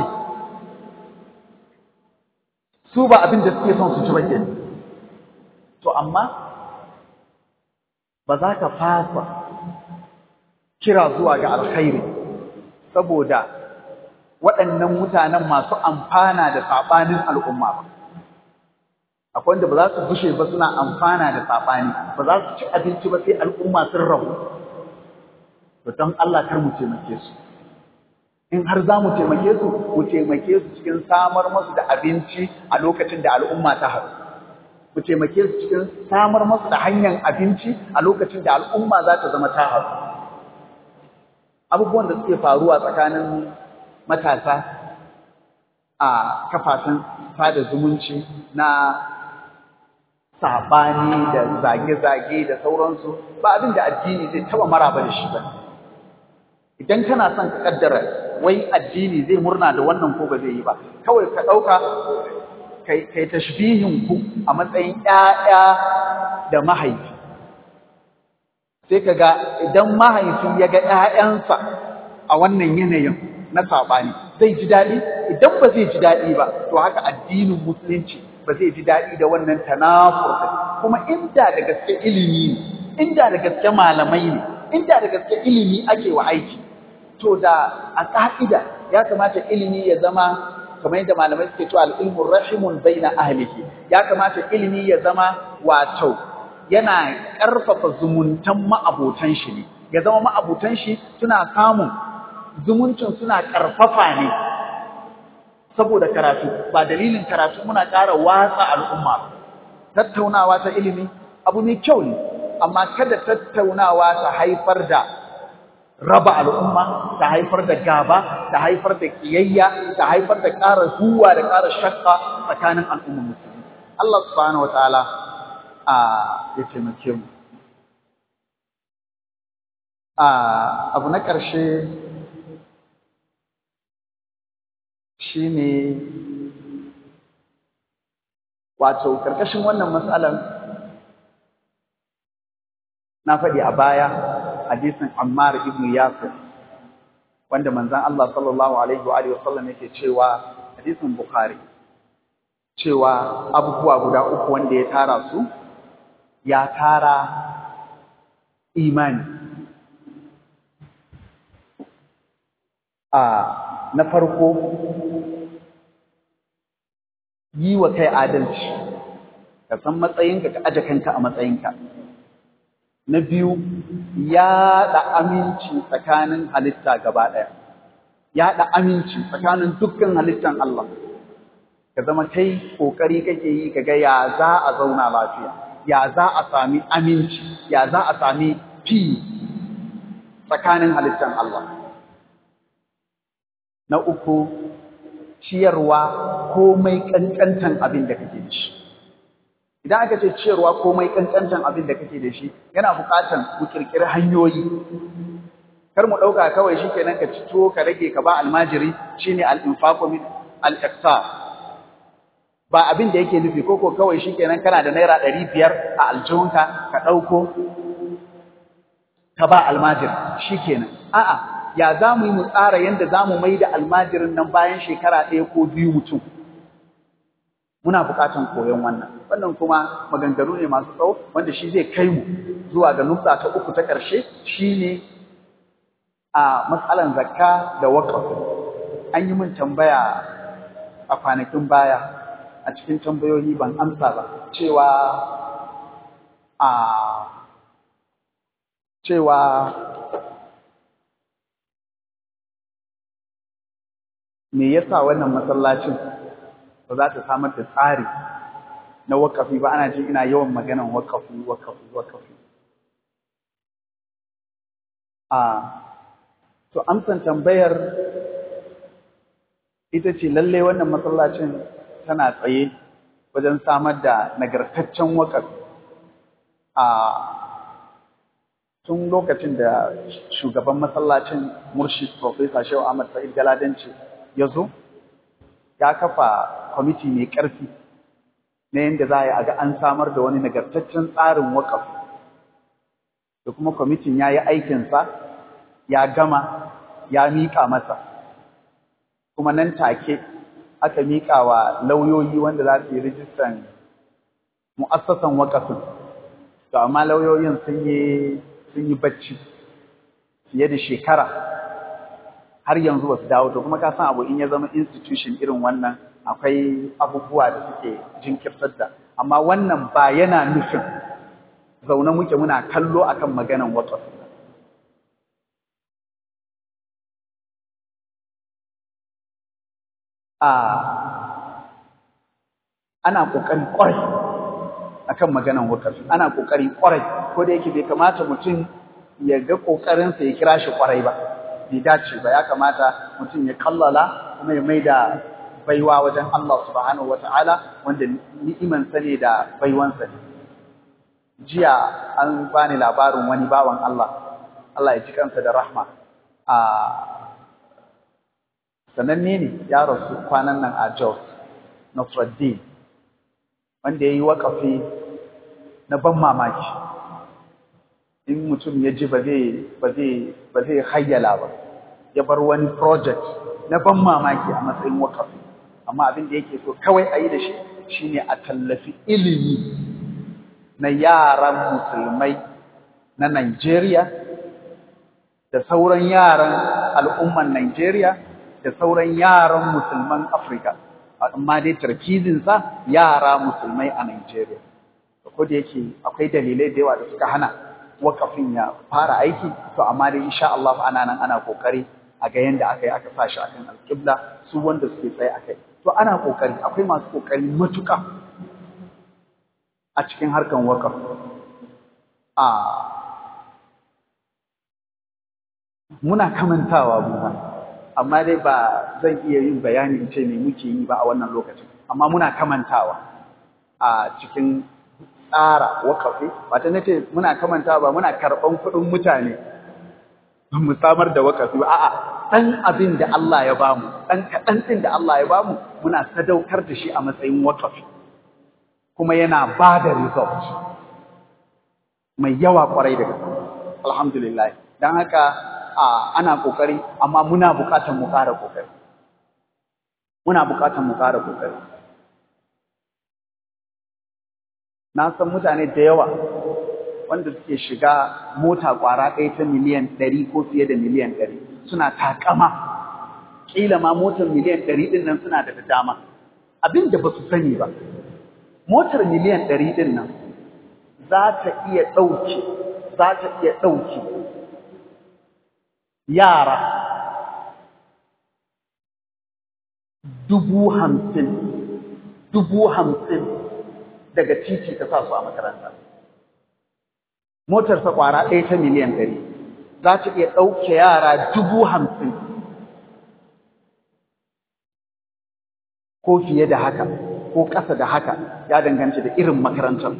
su ba abin da suke son su ci ba to amma ba za ka fasa kira zuwa ga alkhairi saboda waɗannan mutanen masu amfana da saɓanin al'umma ba. Akwai wanda ba za su bushe ba suna amfana da saɓani, ba za su ci abinci ba sai al'umma sun rabu. Ba don Allah kar mu taimake su. In har za mu taimake su, mu taimake su cikin samar masu da abinci a lokacin da al'umma ta haɗu. mu taimake su cikin samar masu da hanyar abinci a lokacin da al'umma za ta zama ta haɗu. Abubuwan da suke faruwa tsakanin matasa a kafafen sada zumunci na saɓani da zage-zage da sauransu ba abin da addini zai taɓa maraba da shi ba. Idan kana son ka ƙaddara wai addini zai murna da wannan ko ba zai yi ba, kawai ka ɗauka kai kai tashbihin ku a matsayin ƴaƴa da mahaifi sai kaga idan mahaifi ya ga ƴaƴansa a wannan yanayin na saɓani zai ji daɗi idan ba zai ji daɗi ba to haka addinin musulunci ba zai ji daɗi da wannan tanafur kuma inda da gaske ilimi ne inda da gaske malamai ne inda da gaske ilimi ake wa aiki to da a ƙa'ida ya kamata ilimi ya zama kamar yadda malamai suke cewa al-ilmu rahimun baina ahlihi ya kamata ilimi ya zama wato yana ƙarfafa zumuntan ma'abotan shi ne ya zama ma'abotan shi suna samun zumuncin suna ƙarfafa ne saboda karatu ba dalilin karatu muna ƙara watsa al'umma tattaunawa ta ilimi abu mai kyau ne amma kada tattaunawa ta haifar da raba al'umma ta haifar da gaba ta haifar da kiyayya ta haifar da ƙara huwa da ƙara shakka tsakanin al'ummar musulmi Allah subhanahu wataala a ya taimake mu a abu na ƙarshe shine wato karkashin wannan matsalar na faɗi a baya hadisin Ammar ibn Yasir wanda manzon Allah sallallahu alaihi wa alihi wasallam yake cewa hadisin Bukhari cewa abubuwa guda uku wanda ya tara su ya tara imani a na farko yi wa kai adalci ka san matsayinka ka aje kanka a matsayinka na biyu yaɗa aminci tsakanin halitta gaba ɗaya yaɗa aminci tsakanin dukkan halittan Allah ka zama kai ƙoƙari kake yi ka ga ya za a zauna lafiya ya za a sami aminci ya za a sami fi tsakanin halittan Allah na uku ciyarwa komai ƙanƙantan abin da kake da shi idan aka ce ciyarwa komai ƙanƙantan abin da kake da shi yana buƙatan ku ƙirƙiri hanyoyi kar mu ɗauka kawai shi kenan ka ci tuwo ka rage ka ba almajiri shine al-infaqu min al-iqtar ba abin da yake nufi koko kawai shi kenan kana da naira ɗari biyar a aljihunka ka ɗauko ka ba almajiri shi kenan a'a ya za mu yi mu tsara yadda za mu mai da almajirin nan bayan shekara ɗaya ko biyu mutum muna buƙatan koyon wannan wannan kuma maganganu ne masu tsawo wanda shi zai kai mu zuwa ga nutsa ta uku ta ƙarshe shine a matsalan zakka da waƙaf an yi min tambaya a kwanakin baya a cikin tambayoyi ban amsa ba cewa a cewa me yasa wannan masallacin ba za ta samar da tsari na wakafi ba ana jin ina yawan maganan wakafi wakafi wakafi a to amsan tambayar ita ce lalle wannan masallacin tana tsaye wajen samar da nagartaccen wakafi a tun lokacin da shugaban masallacin murshid professor shehu ahmad sa'id galadanci ya zo ya kafa kwamiti mai ƙarfi na yadda za a yi a ga an samar da wani nagartaccen tsarin waƙaf da kuma kwamitin ya yi aikinsa ya gama ya miƙa masa kuma nan take aka miƙa wa lauyoyi wanda za su yi rijistan mu'assasan waƙafin to amma lauyoyin sun yi sun yi bacci fiye da shekara har yanzu ba su dawo to kuma ka san abu in ya zama institution irin wannan akwai abubuwa da suke jinkirtar da amma wannan ba yana nufin zaune muke muna kallo akan maganan waqf a ana kokari kwarai akan maganan waqf ana kokari kwarai ko da yake bai kamata mutum ya ga kokarinsa ya kira shi kwarai ba bai dace ba ya kamata mutum ya kallala kuma ya maida baiwa wajen Allah subhanahu wata'ala wanda ni'imansa ne da baiwansa ne jiya an bani labarin wani bawan Allah Allah ya ji kansa da rahma a sananne ne ya rasu kwanan nan a Jos Nasruddin wanda ya yi waƙafi na ban mamaki in mutum ya ji ba zai hayyala ba ya bar wani project na ban mamaki a matsayin waƙafi amma abin da yake so kawai a yi da shi shine a tallafi ilimi na yaran musulmai na Nigeria da sauran yaran al'umman Nigeria da sauran yaran musulman Afirka amma dai tarkizinsa yara musulmai a Nigeria ko da yake akwai dalilai da yawa da suka hana wakafin ya fara aiki to amma dai insha Allah ana nan ana kokari a ga yanda aka yi aka sa shi akan alƙibla su wanda suke tsaye akai to ana kokari akwai masu kokari matuƙa a cikin harkan wakaf a muna kamantawa mu amma dai ba zan iya yin bayani in ce me muke yi ba a wannan lokacin amma muna kamantawa a cikin tsara wakafi ba ta nace muna kamantawa ba muna karɓan kuɗin mutane mu samar da wakafi ba a'a ɗan abin da Allah ya bamu ɗan kaɗan ɗin da Allah ya bamu muna sadaukar da shi a matsayin wakafi kuma yana ba da result mai yawa kwarai da gaske alhamdulillah don haka ana kokari amma muna buƙatar mu ƙara kokari muna buƙatar mu ƙara kokari na san mutane da yawa wanda suke shiga mota ƙwara ɗaya ta miliyan ɗari ko fiye da miliyan ɗari suna takama ƙila ma motar miliyan ɗari ɗin nan suna da dama abin da ba su sani ba motar miliyan ɗari ɗin nan za ta iya ɗauke za ta iya ɗauke yara dubu hamsin dubu hamsin daga titi ta sa su a makaranta motarsa ƙwara ɗaya ta miliyan ɗari za ta iya ɗauke yara dubu hamsin ko fiye da haka ko ƙasa da haka ya danganci da irin makarantar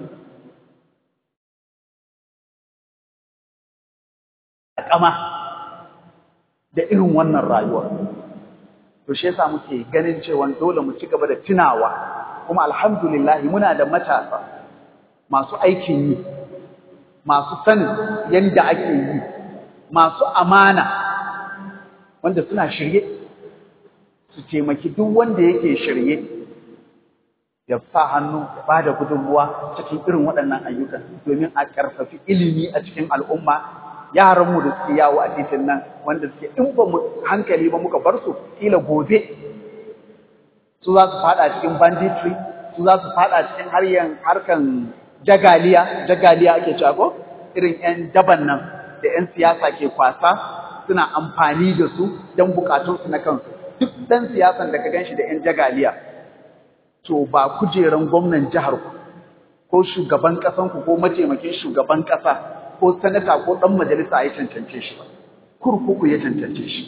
ƙama da irin wannan rayuwar to shi yasa muke ganin cewa dole mu ci gaba da tunawa kuma alhamdulillah muna da matasa masu aikin yi masu sanin yadda ake yi masu amana wanda suna shirye su taimaki duk wanda yake shirye ya sa hannu ya ba da gudunmuwa cikin irin waɗannan ayyukan domin a ƙarfafi ilimi a cikin al'umma yaranmu da suke yawo a titin nan wanda suke in ba mu hankali ba muka bar su kila gobe su za su fada cikin banditry su za su fada cikin haryan harkan jagaliya jagaliya ake cewa ko irin yan daban nan da yan siyasa ke kwasa suna amfani da su don bukatunsu na kansu duk dan siyasan da ka ganshi da yan jagaliya to ba kujeran gwamnan jihar ku ko shugaban kasan ku ko mataimakin shugaban kasa ko sanata ko ɗan majalisa ya cancance shi ba kurkuku ya cancance shi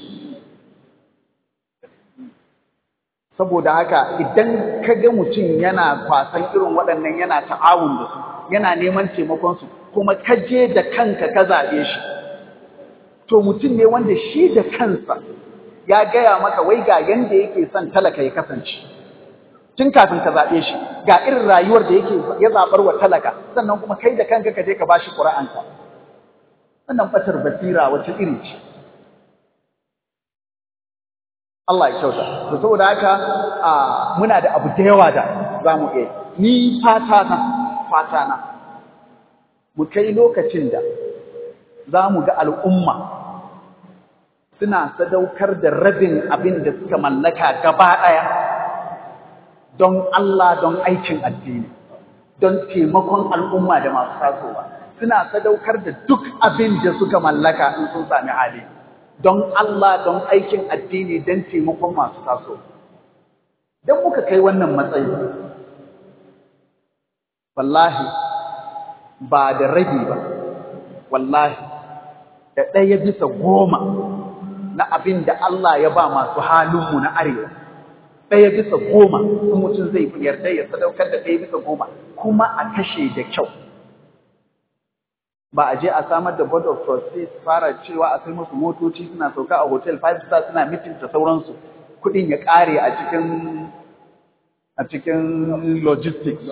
saboda haka idan ka ga mutum yana kwasan irin waɗannan yana ta'awun da su yana neman taimakon su kuma ka je da kanka ka zaɓe shi to mutum ne wanda shi da kansa ya gaya maka wai ga yanda yake son talaka ya kasance tun kafin ka zaɓe shi ga irin rayuwar da yake ya zaɓar wa talaka sannan kuma kai da kanka ka je ka bashi ƙura'anka wannan fatar basira wata iri ce Allah ya kyauta to saboda haka muna da abu da yawa da za mu iya ni fata na fata na mu kai lokacin da za mu ga al'umma suna sadaukar da rabin abin da suka mallaka gaba ɗaya don Allah don aikin addini don taimakon al'umma da masu tasowa suna sadaukar da duk abin da suka mallaka in sun sami hali don Allah don aikin addini don taimakon masu taso don muka kai wannan matsayi wallahi ba da rabi ba wallahi da ɗaya bisa goma na abin da Allah ya ba masu halinmu na arewa ɗaya bisa goma in mutum zai yarda ya sadaukar da ɗaya bisa goma kuma a kashe da kyau ba a je a samar da board of trustees fara cewa a sai musu motoci suna sauka a hotel five star suna meeting da sauransu kuɗin ya ƙare a cikin a cikin logistics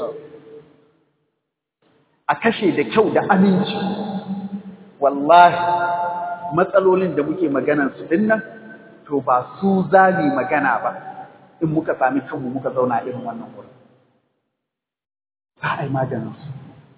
a kashe da kyau da aminci wallahi matsalolin da muke maganar su dinnan to ba su zali magana ba in muka sami kanmu muka zauna irin wannan wurin za a yi maganin su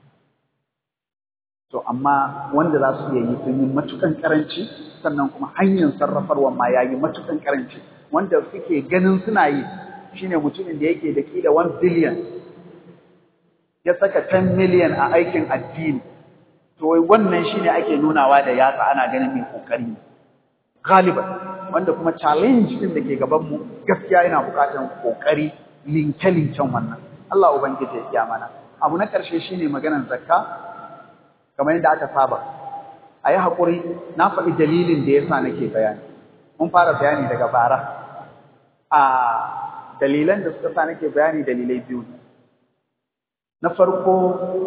to amma wanda za su iya yi sun yi matukan karanci sannan kuma hanyar sarrafarwa ma ya yi matukan karanci wanda suke ganin suna yi shine mutumin da yake da kila 1 billion ya saka 10 million a aikin addini to wannan shine ake nunawa da yatsa ana ganin mai kokari ne galiban wanda kuma challenge din da ke gaban mu gaskiya yana bukatar kokari linke linken wannan Allah ubangiji ya kiya mana abu na karshe shine maganar zakka kamar yadda aka saba ayi hakuri na faɗi dalilin da yasa nake bayani mun fara bayani daga bara a dalilan da suka sa nake bayani dalilai biyu ne na farko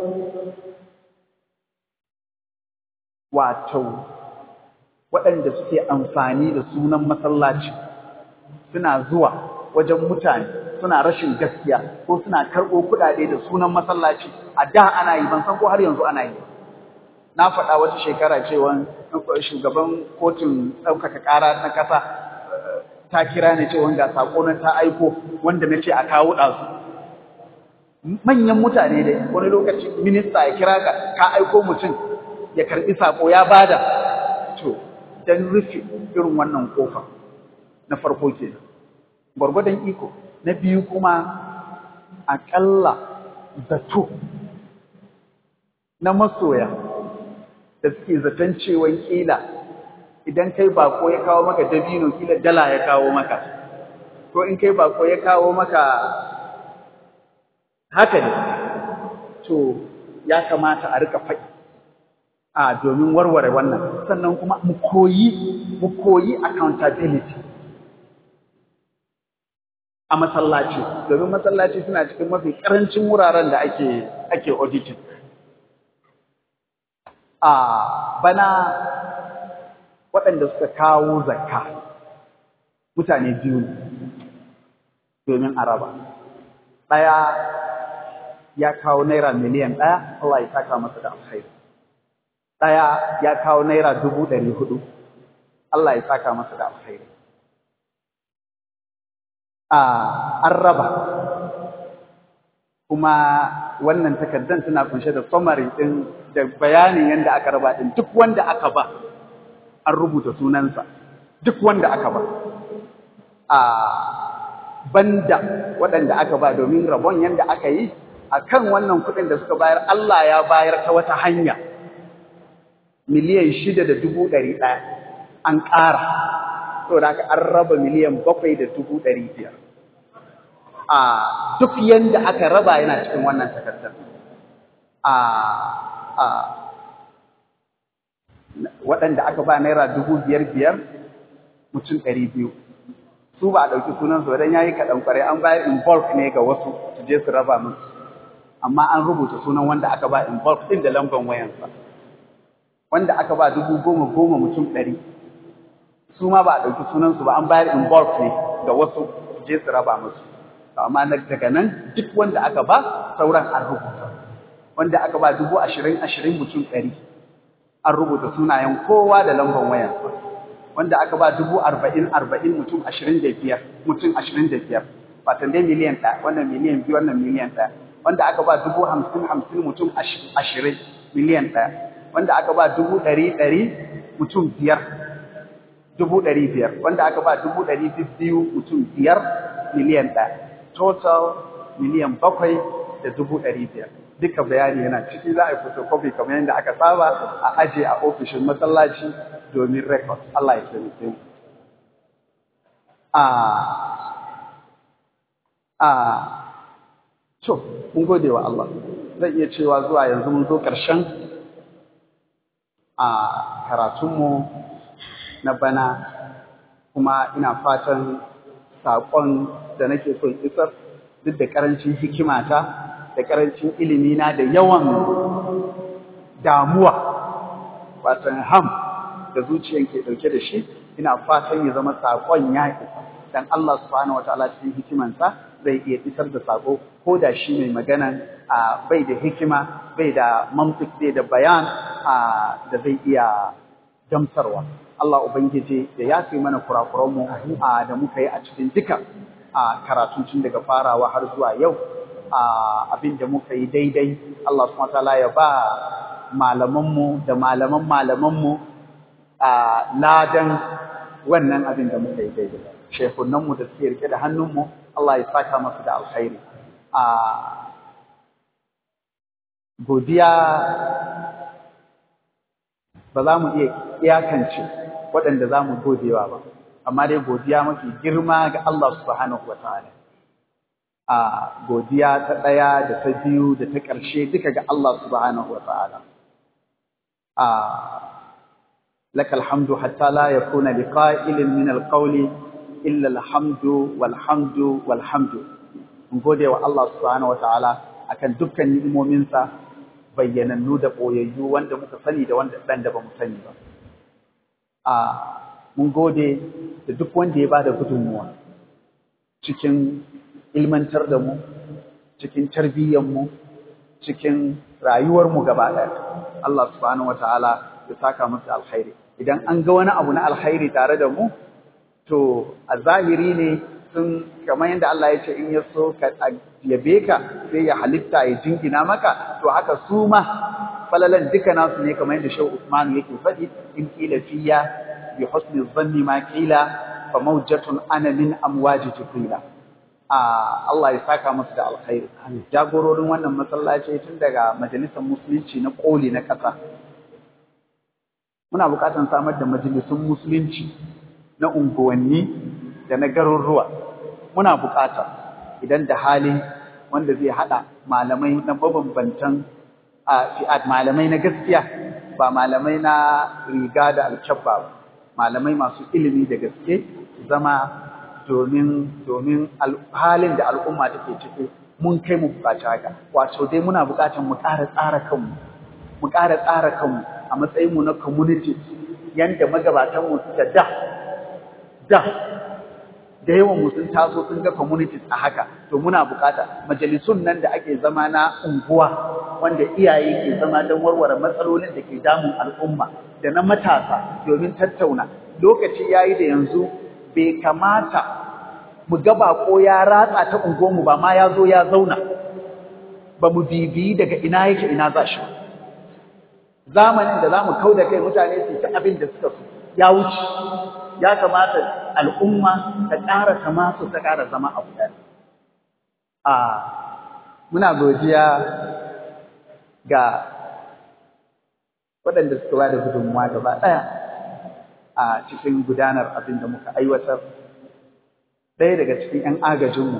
wato waɗanda suke amfani da sunan masallaci suna zuwa wajen mutane suna rashin gaskiya ko suna karɓo kuɗaɗe da sunan masallaci a da ana yi ban san ko har yanzu ana yi na faɗa wata shekara cewa shugaban kotun ɗaukaka ƙara na ƙasa ta kira ni cewa ga saƙo na ta aiko wanda na ce a kawo ɗazu manyan mutane dai wani lokaci minista ya kira ka ka aiko mutum ya karɓi saƙo ya bada to dan rufe irin wannan kofa na farko kenan gwargwadon iko na biyu kuma aƙalla zato na masoya da suke zaton cewa kila idan kai bako ya kawo maka dabino kila dala ya kawo maka ko in kai bako ya kawo maka haka ne to ya kamata a rika faɗi a domin warware wannan sannan kuma mu koyi mu koyi accountability a masallaci domin masallaci suna cikin mafi karancin wuraren da ake ake auditing a bana waɗanda suka kawo zakka mutane biyu ne domin araba ɗaya ya kawo naira miliyan ɗaya Allah ya saka masa da alkhairi ɗaya ya kawo naira dubu ɗari hudu Allah ya saka masa da alkhairi a an raba kuma wannan takardar tana kunshe da summary ɗin da bayanin yadda aka raba ɗin duk wanda aka ba an rubuta sunansa duk wanda aka ba a banda waɗanda aka ba domin rabon yadda aka yi a kan wannan kuɗin da suka bayar Allah ya bayar ta wata hanya miliyan shida da dubu ɗari ɗaya an ƙara saboda haka an raba miliyan bakwai da dubu ɗari biyar a duk yanda aka raba yana cikin wannan takardar a a waɗanda aka ba naira dubu biyar biyar mutum ɗari biyu su ba a ɗauki sunansu wadan ya yi kaɗan ƙwarai an bayar in bulk ne ga wasu su je su raba musu amma an rubuta sunan wanda aka ba in bulk ɗin da lambar wayansa wanda aka ba dubu goma goma mutum ɗari su ma ba a ɗauki sunansu ba an bayar in bulk ne ga wasu su je su raba musu amma daga nan duk wanda aka ba sauran an rubuta wanda aka ba dubu ashirin ashirin mutum ɗari an rubuta sunayen kowa da lambar wayarsa wanda aka ba dubu arba'in arba'in mutum ashirin da biyar mutum ashirin da biyar fatan dai miliyan ɗaya wannan miliyan biyu wannan miliyan ɗaya wanda aka ba dubu hamsin hamsin mutum ashirin miliyan ɗaya wanda aka ba dubu ɗari ɗari mutum biyar dubu ɗari biyar wanda aka ba dubu ɗari biyu mutum biyar miliyan ɗaya total miliyan bakwai da dubu ɗari biyar duka bayani yana ciki za a yi photocopy kamar yadda aka saba a aje a ofishin masallaci domin record Allah ya taimake mu a a to mun gode wa Allah zan iya cewa zuwa yanzu mun zo ƙarshen a karatunmu na bana kuma ina fatan saƙon da nake son isar duk da ƙarancin hikimata da ƙarancin ilimina da yawan damuwa watan ham da zuciyan ke ɗauke da shi ina fatan ya zama saƙon ya isa dan Allah subhanahu wataala cikin hikimansa zai iya isar da sako ko da shi mai magana bai da hikima bai da mantik bai da bayan da zai iya gamsarwa Allah ubangiji ya yafe mana kurakuranmu da muka yi a cikin duka karatun tun daga farawa har zuwa yau abin da muka yi daidai Allah subhanahu wataala ya ba malamanmu da malaman malamanmu ladan wannan abin da muka yi daidai shekunanmu da suke rike da hannunmu Allah ya saka masu da alkhairi a godiya ba za mu iya iyakance waɗanda za mu godewa ba amma dai godiya mafi girma ga Allah subhanahu wataala a godiya ta ɗaya da ta biyu da ta ƙarshe duka ga Allah subhanahu wataala a لك الحمد حتى لا يكون لقائل من القول إلا الحمد والحمد والحمد gode wa Allah subhanahu wataala akan dukkan ni'imominsa bayyanannu da boyayyu wanda muka sani da wanda dan da bamu sani ba a mun gode da duk wanda ya bada gudunmuwa cikin ilmantar da mu cikin tarbiyyar mu cikin rayuwar mu gaba ɗaya Allah subhanahu wataala ya saka masa alkhairi idan an ga wani abu na alkhairi tare da mu to a zahiri ne sun kamar yadda Allah ya ce in ya so ka yabe ka sai ya halitta ya jingina maka to haka su ma falalan duka nasu ne kamar yadda Shehu Usman yake faɗi in qila fiya bi husni dhanni ma qila fa mawjatun ana min amwaji jibrila a Allah ya saka musu da alkhairi jagororin wannan masallaci tun daga majalisar musulunci na koli na ƙasa muna buƙatar samar da majalisun musulunci na unguwanni da na garuruwa muna buƙata idan da hali wanda zai haɗa malamai na mabambantan a fi'ad malamai na gaskiya ba malamai na riga da alkyabba ba malamai masu ilimi da gaske zama domin domin halin da al'umma take ciki mun kai mu buƙaci haka wato dai muna buƙatar mu ƙara tsara kanmu mu ƙara tsara kanmu a matsayinmu na community yanda magabatanmu suka da da da yawan mu sun taso sun ga communities a haka to muna bukata majalisun nan da ake zama na unguwa wanda iyaye ke zama don warware matsalolin da ke damun al'umma da na matasa domin tattauna lokaci yayi da yanzu bai kamata mu ga bako ya ratsa ta unguwarmu ba ma ya zo ya zauna ba mu bibiyi daga ina yake ina za shi zamanin da za mu kau da kai mutane su ta abin da suka so ya wuce ya kamata al'umma ta ƙara kama su ta ƙara zama abu ɗaya. A muna godiya ga waɗanda suka ba da gudunmuwa gaba ɗaya a cikin gudanar abin da muka aiwatar. Ɗaya daga cikin ‘yan agajinmu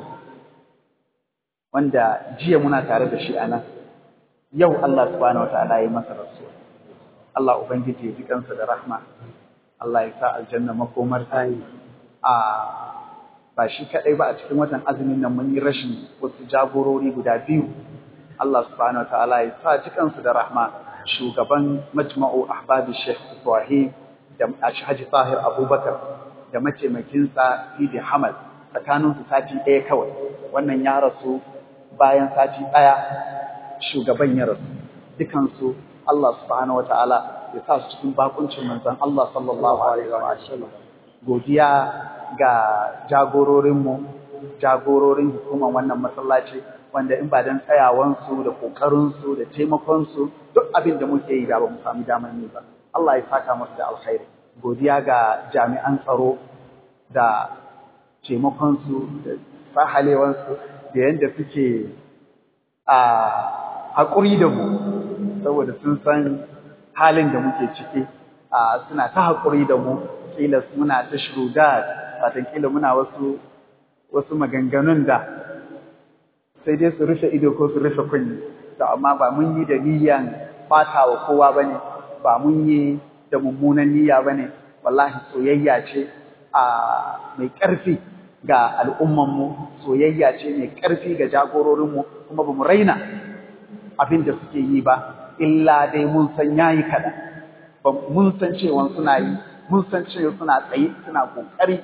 wanda jiya muna tare da shi a nan, yau Allah subhanahu wa ta'ala ya masa rasuwa. Allah Ubangiji ya ji kansa da rahma. Allah ya sa aljanna makomar ta a ba shi kadai ba a cikin watan azumin nan mun yi rashin wasu jagorori guda biyu Allah subhanahu wataala ya sa cikansu da rahma shugaban majma'u ahbabi Sheikh Ibrahim da Haji Tahir Abubakar da mataimakinsa Sidi Hamad tsakanin su sati ɗaya kawai wannan ya rasu bayan sati ɗaya shugaban ya rasu dukansu Allah subhanahu wataala ya sa su cikin bakuncin manzon Allah sallallahu alaihi wa sallam godiya ga jagororinmu jagororin hukumar wannan masallaci wanda in ba dan tsayawansu da kokarinsu da taimakonsu duk abin da muke yi da ba mu sami damar yi ba Allah ya saka musu da alkhairi godiya ga jami'an tsaro da taimakonsu da sahalewansu da yadda suke a haƙuri da mu saboda sun san halin da muke ciki suna ta haƙuri da mu kila muna ta shurudat watan kila muna wasu wasu maganganun da sai dai su rufe ido ko su rufe kunni to amma ba mun yi da niyyan fata wa kowa bane ba mun yi da mummunan niyya bane wallahi soyayya ce a mai ƙarfi ga al'ummanmu soyayya ce mai ƙarfi ga jagororinmu kuma ba mu raina abin da suke yi ba illa dai mun san yayi kaɗan ba mun san cewa suna yi mun san cewa suna tsaye suna kokari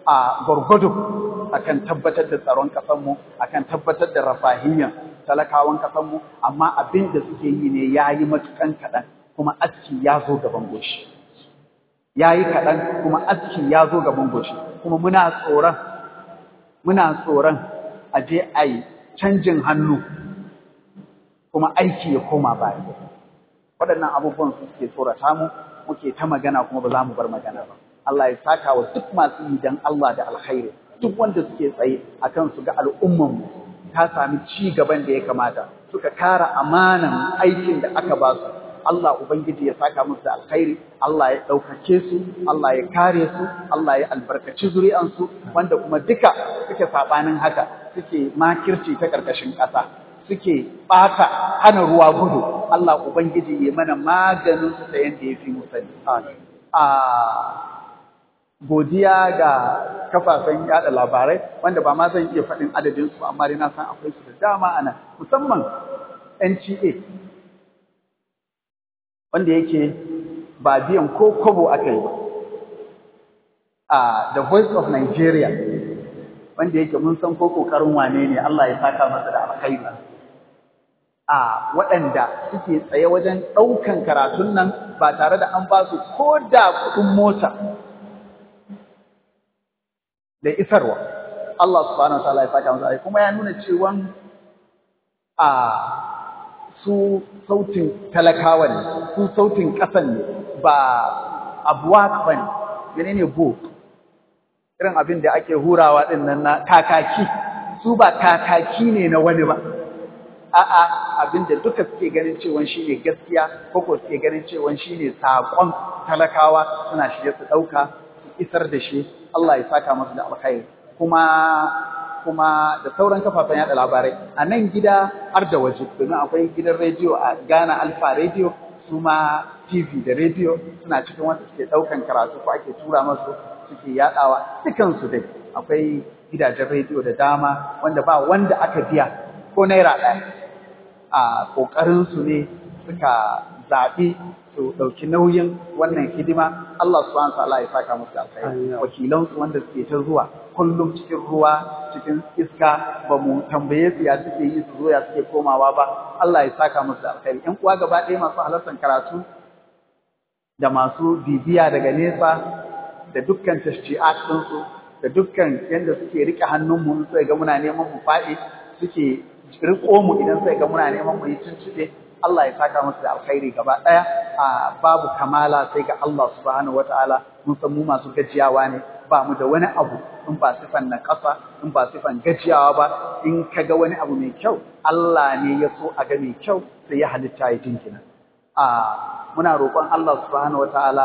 a gwargwado akan tabbatar da tsaron ƙasarmu akan tabbatar da rafahiyyar talakawan ƙasarmu amma abin da suke yi ne ya yi matukan kaɗan kuma aski ya zo gaban goshi ya yi kaɗan kuma aski ya zo gaban goshi kuma muna tsoron muna tsoron a je a yi canjin hannu kuma aiki ya koma baya waɗannan abubuwan su suke tsorata mu muke ta magana kuma ba za mu bar magana ba Allah ya saka wa duk masu yi dan Allah da alkhairi duk wanda suke tsaye akan su ga al'umman mu ta sami ci gaban da ya kamata suka kara amanan aikin da aka ba su Allah ubangiji ya saka musu da alkhairi Allah ya ɗaukake su Allah ya kare su Allah ya albarkaci zuri'ansu wanda kuma duka suke sabanin haka suke makirci ta ƙarƙashin ƙasa suke ɓata hana ruwa gudu Allah ubangiji ya mana maganin su ta yanda ya fi mu sani a godiya ga kafafen yada labarai wanda ba ma zan iya faɗin adadin su amma dai na san akwai su da dama ana musamman NTA wanda yake ba biyan ko kobo aka yi ba a The Voice of Nigeria wanda yake mun san ko kokarin wane ne Allah ya saka masa da alkhairi a waɗanda suke tsaye wajen ɗaukan karatun nan ba tare da an ba su ko da kuɗin mota da isarwa Allah subhanahu wa ta'ala ya saka masa kuma ya nuna cewa a su sautin talakawa ne su sautin ƙasan ne ba abuwak ba ne menene bo irin abin da ake hurawa ɗin nan na kakaki su ba kakaki ne na wani ba a'a abin da duka suke ganin cewa shi ne gaskiya ko ko suke ganin cewa shi ne saƙon talakawa suna shirye su ɗauka su isar da shi Allah ya saka masu da alkhairi kuma kuma da sauran kafafen yada labarai a nan gida har da waje domin akwai gidan rediyo a Ghana Alpha Radio su ma TV da rediyo suna cikin wanda suke daukan karatu ko ake tura masu suke yadawa dukansu dai akwai gidajen rediyo da dama wanda ba wanda aka biya ko naira ɗaya a kokarin su ne suka zaɓi su ɗauki nauyin wannan hidima Allah subhanahu wa ta'ala ya saka musu alkhairi wakilansu wanda suke ta zuwa kullum cikin ruwa cikin iska ba mu tambaye su ya suke yi su zo ya suke komawa ba Allah ya saka musu da alkhairi ƴan uwa gaba ɗaya masu halartar karatu da masu bibiya daga nesa da dukkan tashji'at ɗinsu da dukkan yadda suke riƙe hannunmu sai ga muna neman mu faɗi suke riƙo mu idan sai ga muna neman mu yi tuntuɓe Allah ya saka musu da alkhairi gaba ɗaya a babu kamala sai ga Allah subhanahu wataala mun san mu masu gajiyawa ne ba mu da wani abu in ba sifan na ƙasa in ba sifan gajiyawa ba in ka ga wani abu mai kyau Allah ne ya so a ga mai kyau sai ya halitta ya jinkina a muna roƙon Allah subhanahu wataala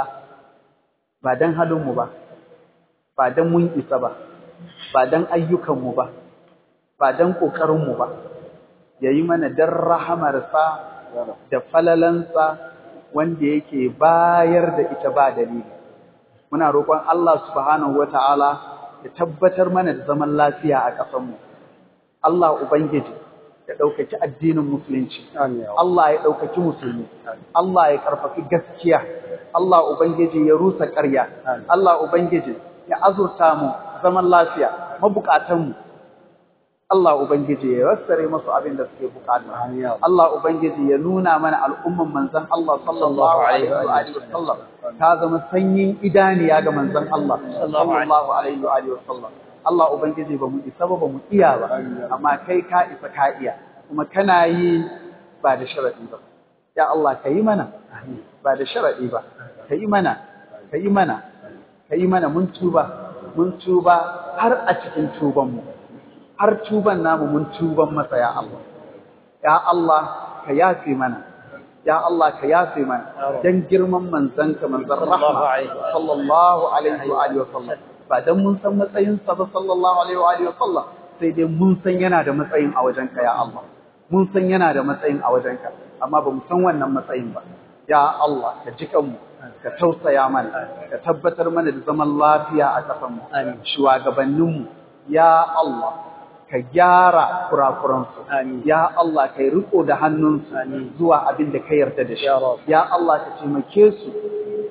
ba dan halin mu ba ba dan mun isa ba ba dan ayyukan mu ba ba dan kokarin mu ba yayi mana dan rahamarsa da falalansa wanda yake bayar da ita ba dalili muna roƙon Allah subhanahu wata'ala ya tabbatar mana da zaman lafiya a ƙasarmu Allah ubangiji ya ɗaukaki addinin musulunci Allah ya ɗaukaki musulmi Allah ya ƙarfafi gaskiya Allah ubangiji ya rusa ƙarya Allah ubangiji ya azurta mu zaman lafiya mabukatanmu Allah Ubangiji ya yassare masu abin da suke bukata. Allah Ubangiji ya nuna mana al'umman manzan Allah sallallahu Alaihi wa sallam ta zama sanyin idaniya ga manzan Allah sallallahu Alaihi wa sallam. Allah Ubangiji ba mu isa ba ba mu iya ba, amma kai ka isa ka iya, kuma kana yi ba da sharaɗi ba. Ya Allah ka yi mana, ba da sharaɗi ba, ka yi mana, ka yi mana, ka yi mana mun tuba, mun tuba har a cikin tubanmu. har tuban namu mun tuban masa ya Allah ya Allah ka yafe mana ya Allah ka yafe mana dan girman manzanka manzon rahma sallallahu alaihi wa alihi wasallam ba dan mun san matsayin sa ba sallallahu alaihi wa alihi wasallam sai dai mun san yana da matsayin a wajenka ya Allah mun san yana da matsayin a wajenka amma ba mu san wannan matsayin ba ya Allah ka ji kanmu ka tausaya mana ka tabbatar mana da zaman lafiya a ƙasarmu shugabanninmu ya Allah ka gyara kurakuransu ya Allah ka yi riko da hannunsu zuwa abin da ka yarda da shi ya Allah ka taimake su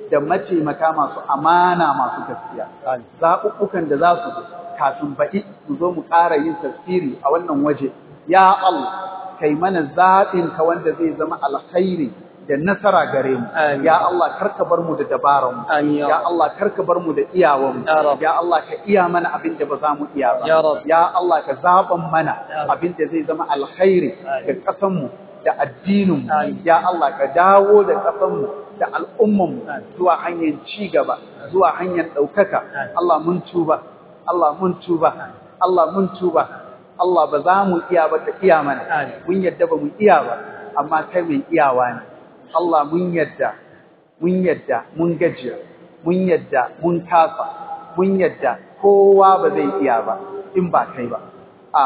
da mataimaka masu amana masu gaskiya zaɓuɓɓukan da za su zo kafin baɗi mu zo mu ƙara yin tafsiri a wannan waje ya Allah kai mana zaɓin ka wanda zai zama alkhairi da nasara gare mu Amin. ya Allah karka bar mu da dabaran mu Amin, ya ya Allah karka bar mu da iyawan mu Ya Rabb. ya Allah ka iya mana abin da ba za mu iya ba Ya Rabb. ya Allah ka zaɓan mana Ya Rabb. abin da zai zama alkhairi ga Amin. ƙasan mu da addinin mu Amin. ya Allah ka dawo da ƙasan mu da al'umman mu Amin. zuwa hanyar ci gaba zuwa hanyar ɗaukaka Amin. Allah mun tuba Allah mun tuba Allah mun tuba Allah ba za mu iya ba ka iya mana Amin. mun yadda ba mu iya ba amma kai mai iyawa ne Allah mun yadda mun yadda mun gajiya mun yadda mun kasa mun yadda kowa ba zai iya ba in ba kai ba a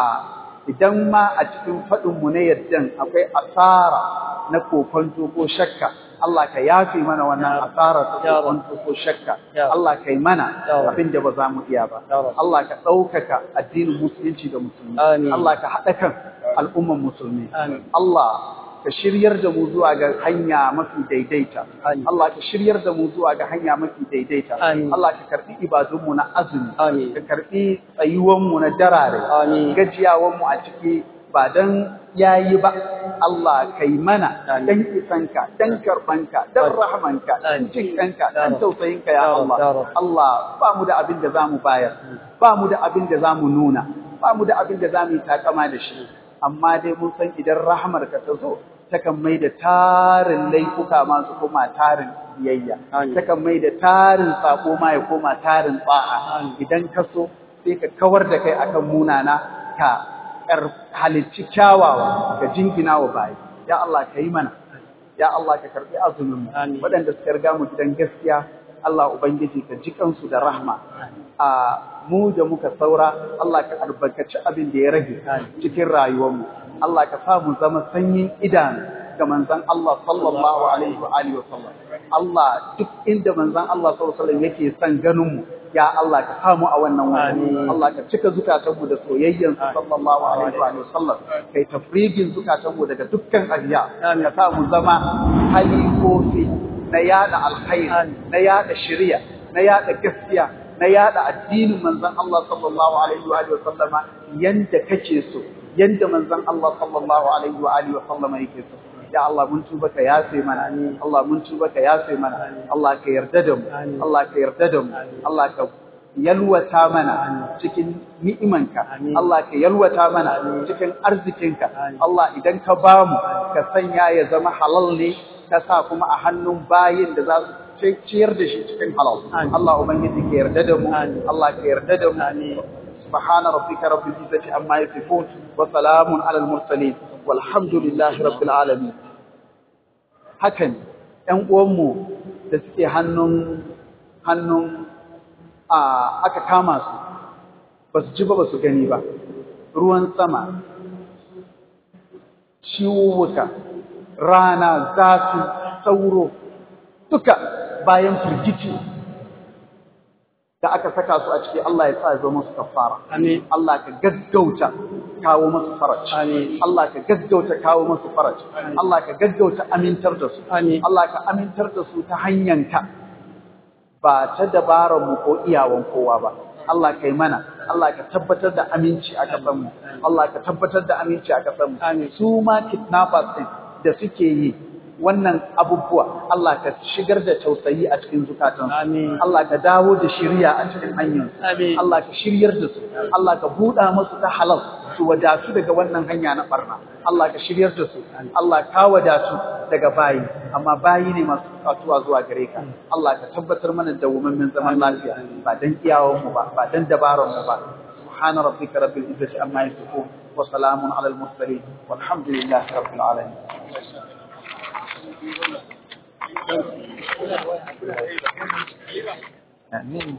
idan ma a cikin faɗinmu na yaddan akwai asara na kokonto ko shakka Allah ka yafe mana wannan asara ta Ya Rabb. kokonto ko shakka Ya Rabb. Allah kai mana Ya Rabb. abin da ba za mu iya ba Ya Rabb. Allah ka ɗaukaka addinin musulunci da musulmi Amin. Allah ka haɗa kan al'umman musulmi Amin. Allah ka shiryar da mu zuwa ga hanya mafi daidaita Amin. Allah ka shiryar da mu zuwa ga hanya mafi daidaita Amin. Allah ka karbi ibadunmu na azumi Amin. ka karbi tsayuwanmu na darare Amin. gajiyawanmu a ciki ba dan yayi ba Allah kai mana Amin. dan isanka dan karbanka dan Amin. rahmanka dan Amin. jinkanka Ya dan Rabb. tausayinka Ya ya Rabb, Allah ya Rabb. Allah ba mu da abin da zamu bayar ba mu da abin da zamu nuna ba mu da abin da zamu yi takama da shi amma dai mun san idan rahmarka ta zo takan mai da tarin laifuka masu koma tarin biyayya Amin. takan mai da tarin sako ma ya koma tarin tsa'a Amin. idan ka so sai ka kawar da kai akan munana ka kar halicci kyawawa ka jingina wa bayi ya Allah ka yi mana ya Allah ka karbi azumin mu Amin. waɗanda suka riga mu gidan gaskiya Allah ubangiji ka ji kansu da rahma a mu da muka saura Allah ka albarkaci abin da ya rage Amin. cikin rayuwarmu Allah ka sa mu zama sanyin idanu ga manzon Allah sallallahu alaihi wa alihi wa sallam Allah duk inda manzon Allah sallallahu alaihi wa sallam yake son ganin mu ya Allah ka samu a wannan wani Amin. Allah ka cika zukatanmu da soyayyan sa sallallahu alaihi wa alihi wa sallam kai tafrigin zukatanmu daga dukkan ajiya Amin. ka sa mu zama halifofi na yada alkhairi Amin. na yada shari'a na yada gaskiya na yada addinin manzon Allah sallallahu alaihi wa alihi wa sallama yanda kake so yanda manzon Allah sallallahu alaihi wa alihi wa sallama yake so ya Allah mun tuba ka yafe mana Allah mun tuba ka yafe mana Allah ka yarda da mu Amin. Allah ka yarda da mu Allah ka yalwata mana cikin ni'imanka Amin. Allah ka yalwata mana cikin arzikinka Amin. Allah idan ka bamu ka sanya ya zama halal ne ka sa kuma a hannun bayin da za su ciyar da shi cikin halal Amin. Allah ubangiji ka yarda da mu Amin. Allah ka yarda da mu Amin. سبحان ربك رب العزة عما يصفون وسلام على المرسلين والحمد لله رب العالمين hakan ‘yan uwanmu da suke hannun hannun a aka kama su ba su ji ba ba su gani ba ruwan sama ciwuwuka rana zafi sauro duka bayan firgici da aka saka su a ciki Allah ya sa ya zama musu kafara Amin. Allah ka gaggauta kawo musu faraj Amin. Allah ka gaggauta kawo musu faraj Allah ka gaggauta amintar da su Amin. Allah ka amintar da su ta hanyanka ba ta dabarar mu ko iyawan kowa ba Allah kai mana Allah ka tabbatar da aminci a kasar mu Allah ka tabbatar da aminci a kasar mu Amin. su ma kidnappers din da suke yi wannan abubuwa Allah ka shigar da tausayi a cikin zukatansu Amin. Allah ka dawo da shiriya a cikin hanyarsu Amin. Allah ka shiryar da su Allah ka buɗa musu ta halal su wadatu daga wannan hanya na barna Allah ka shiryar da su Allah ka wadatu daga bayi amma bayi ne masu bukatuwa zuwa gare ka Allah ka tabbatar mana da wummin zaman lafiya ba dan iyawan mu ba ba dan dabaran mu ba سبحان ربك رب العزة عما يصفون وسلام على المرسلين والحمد لله رب العالمين آمين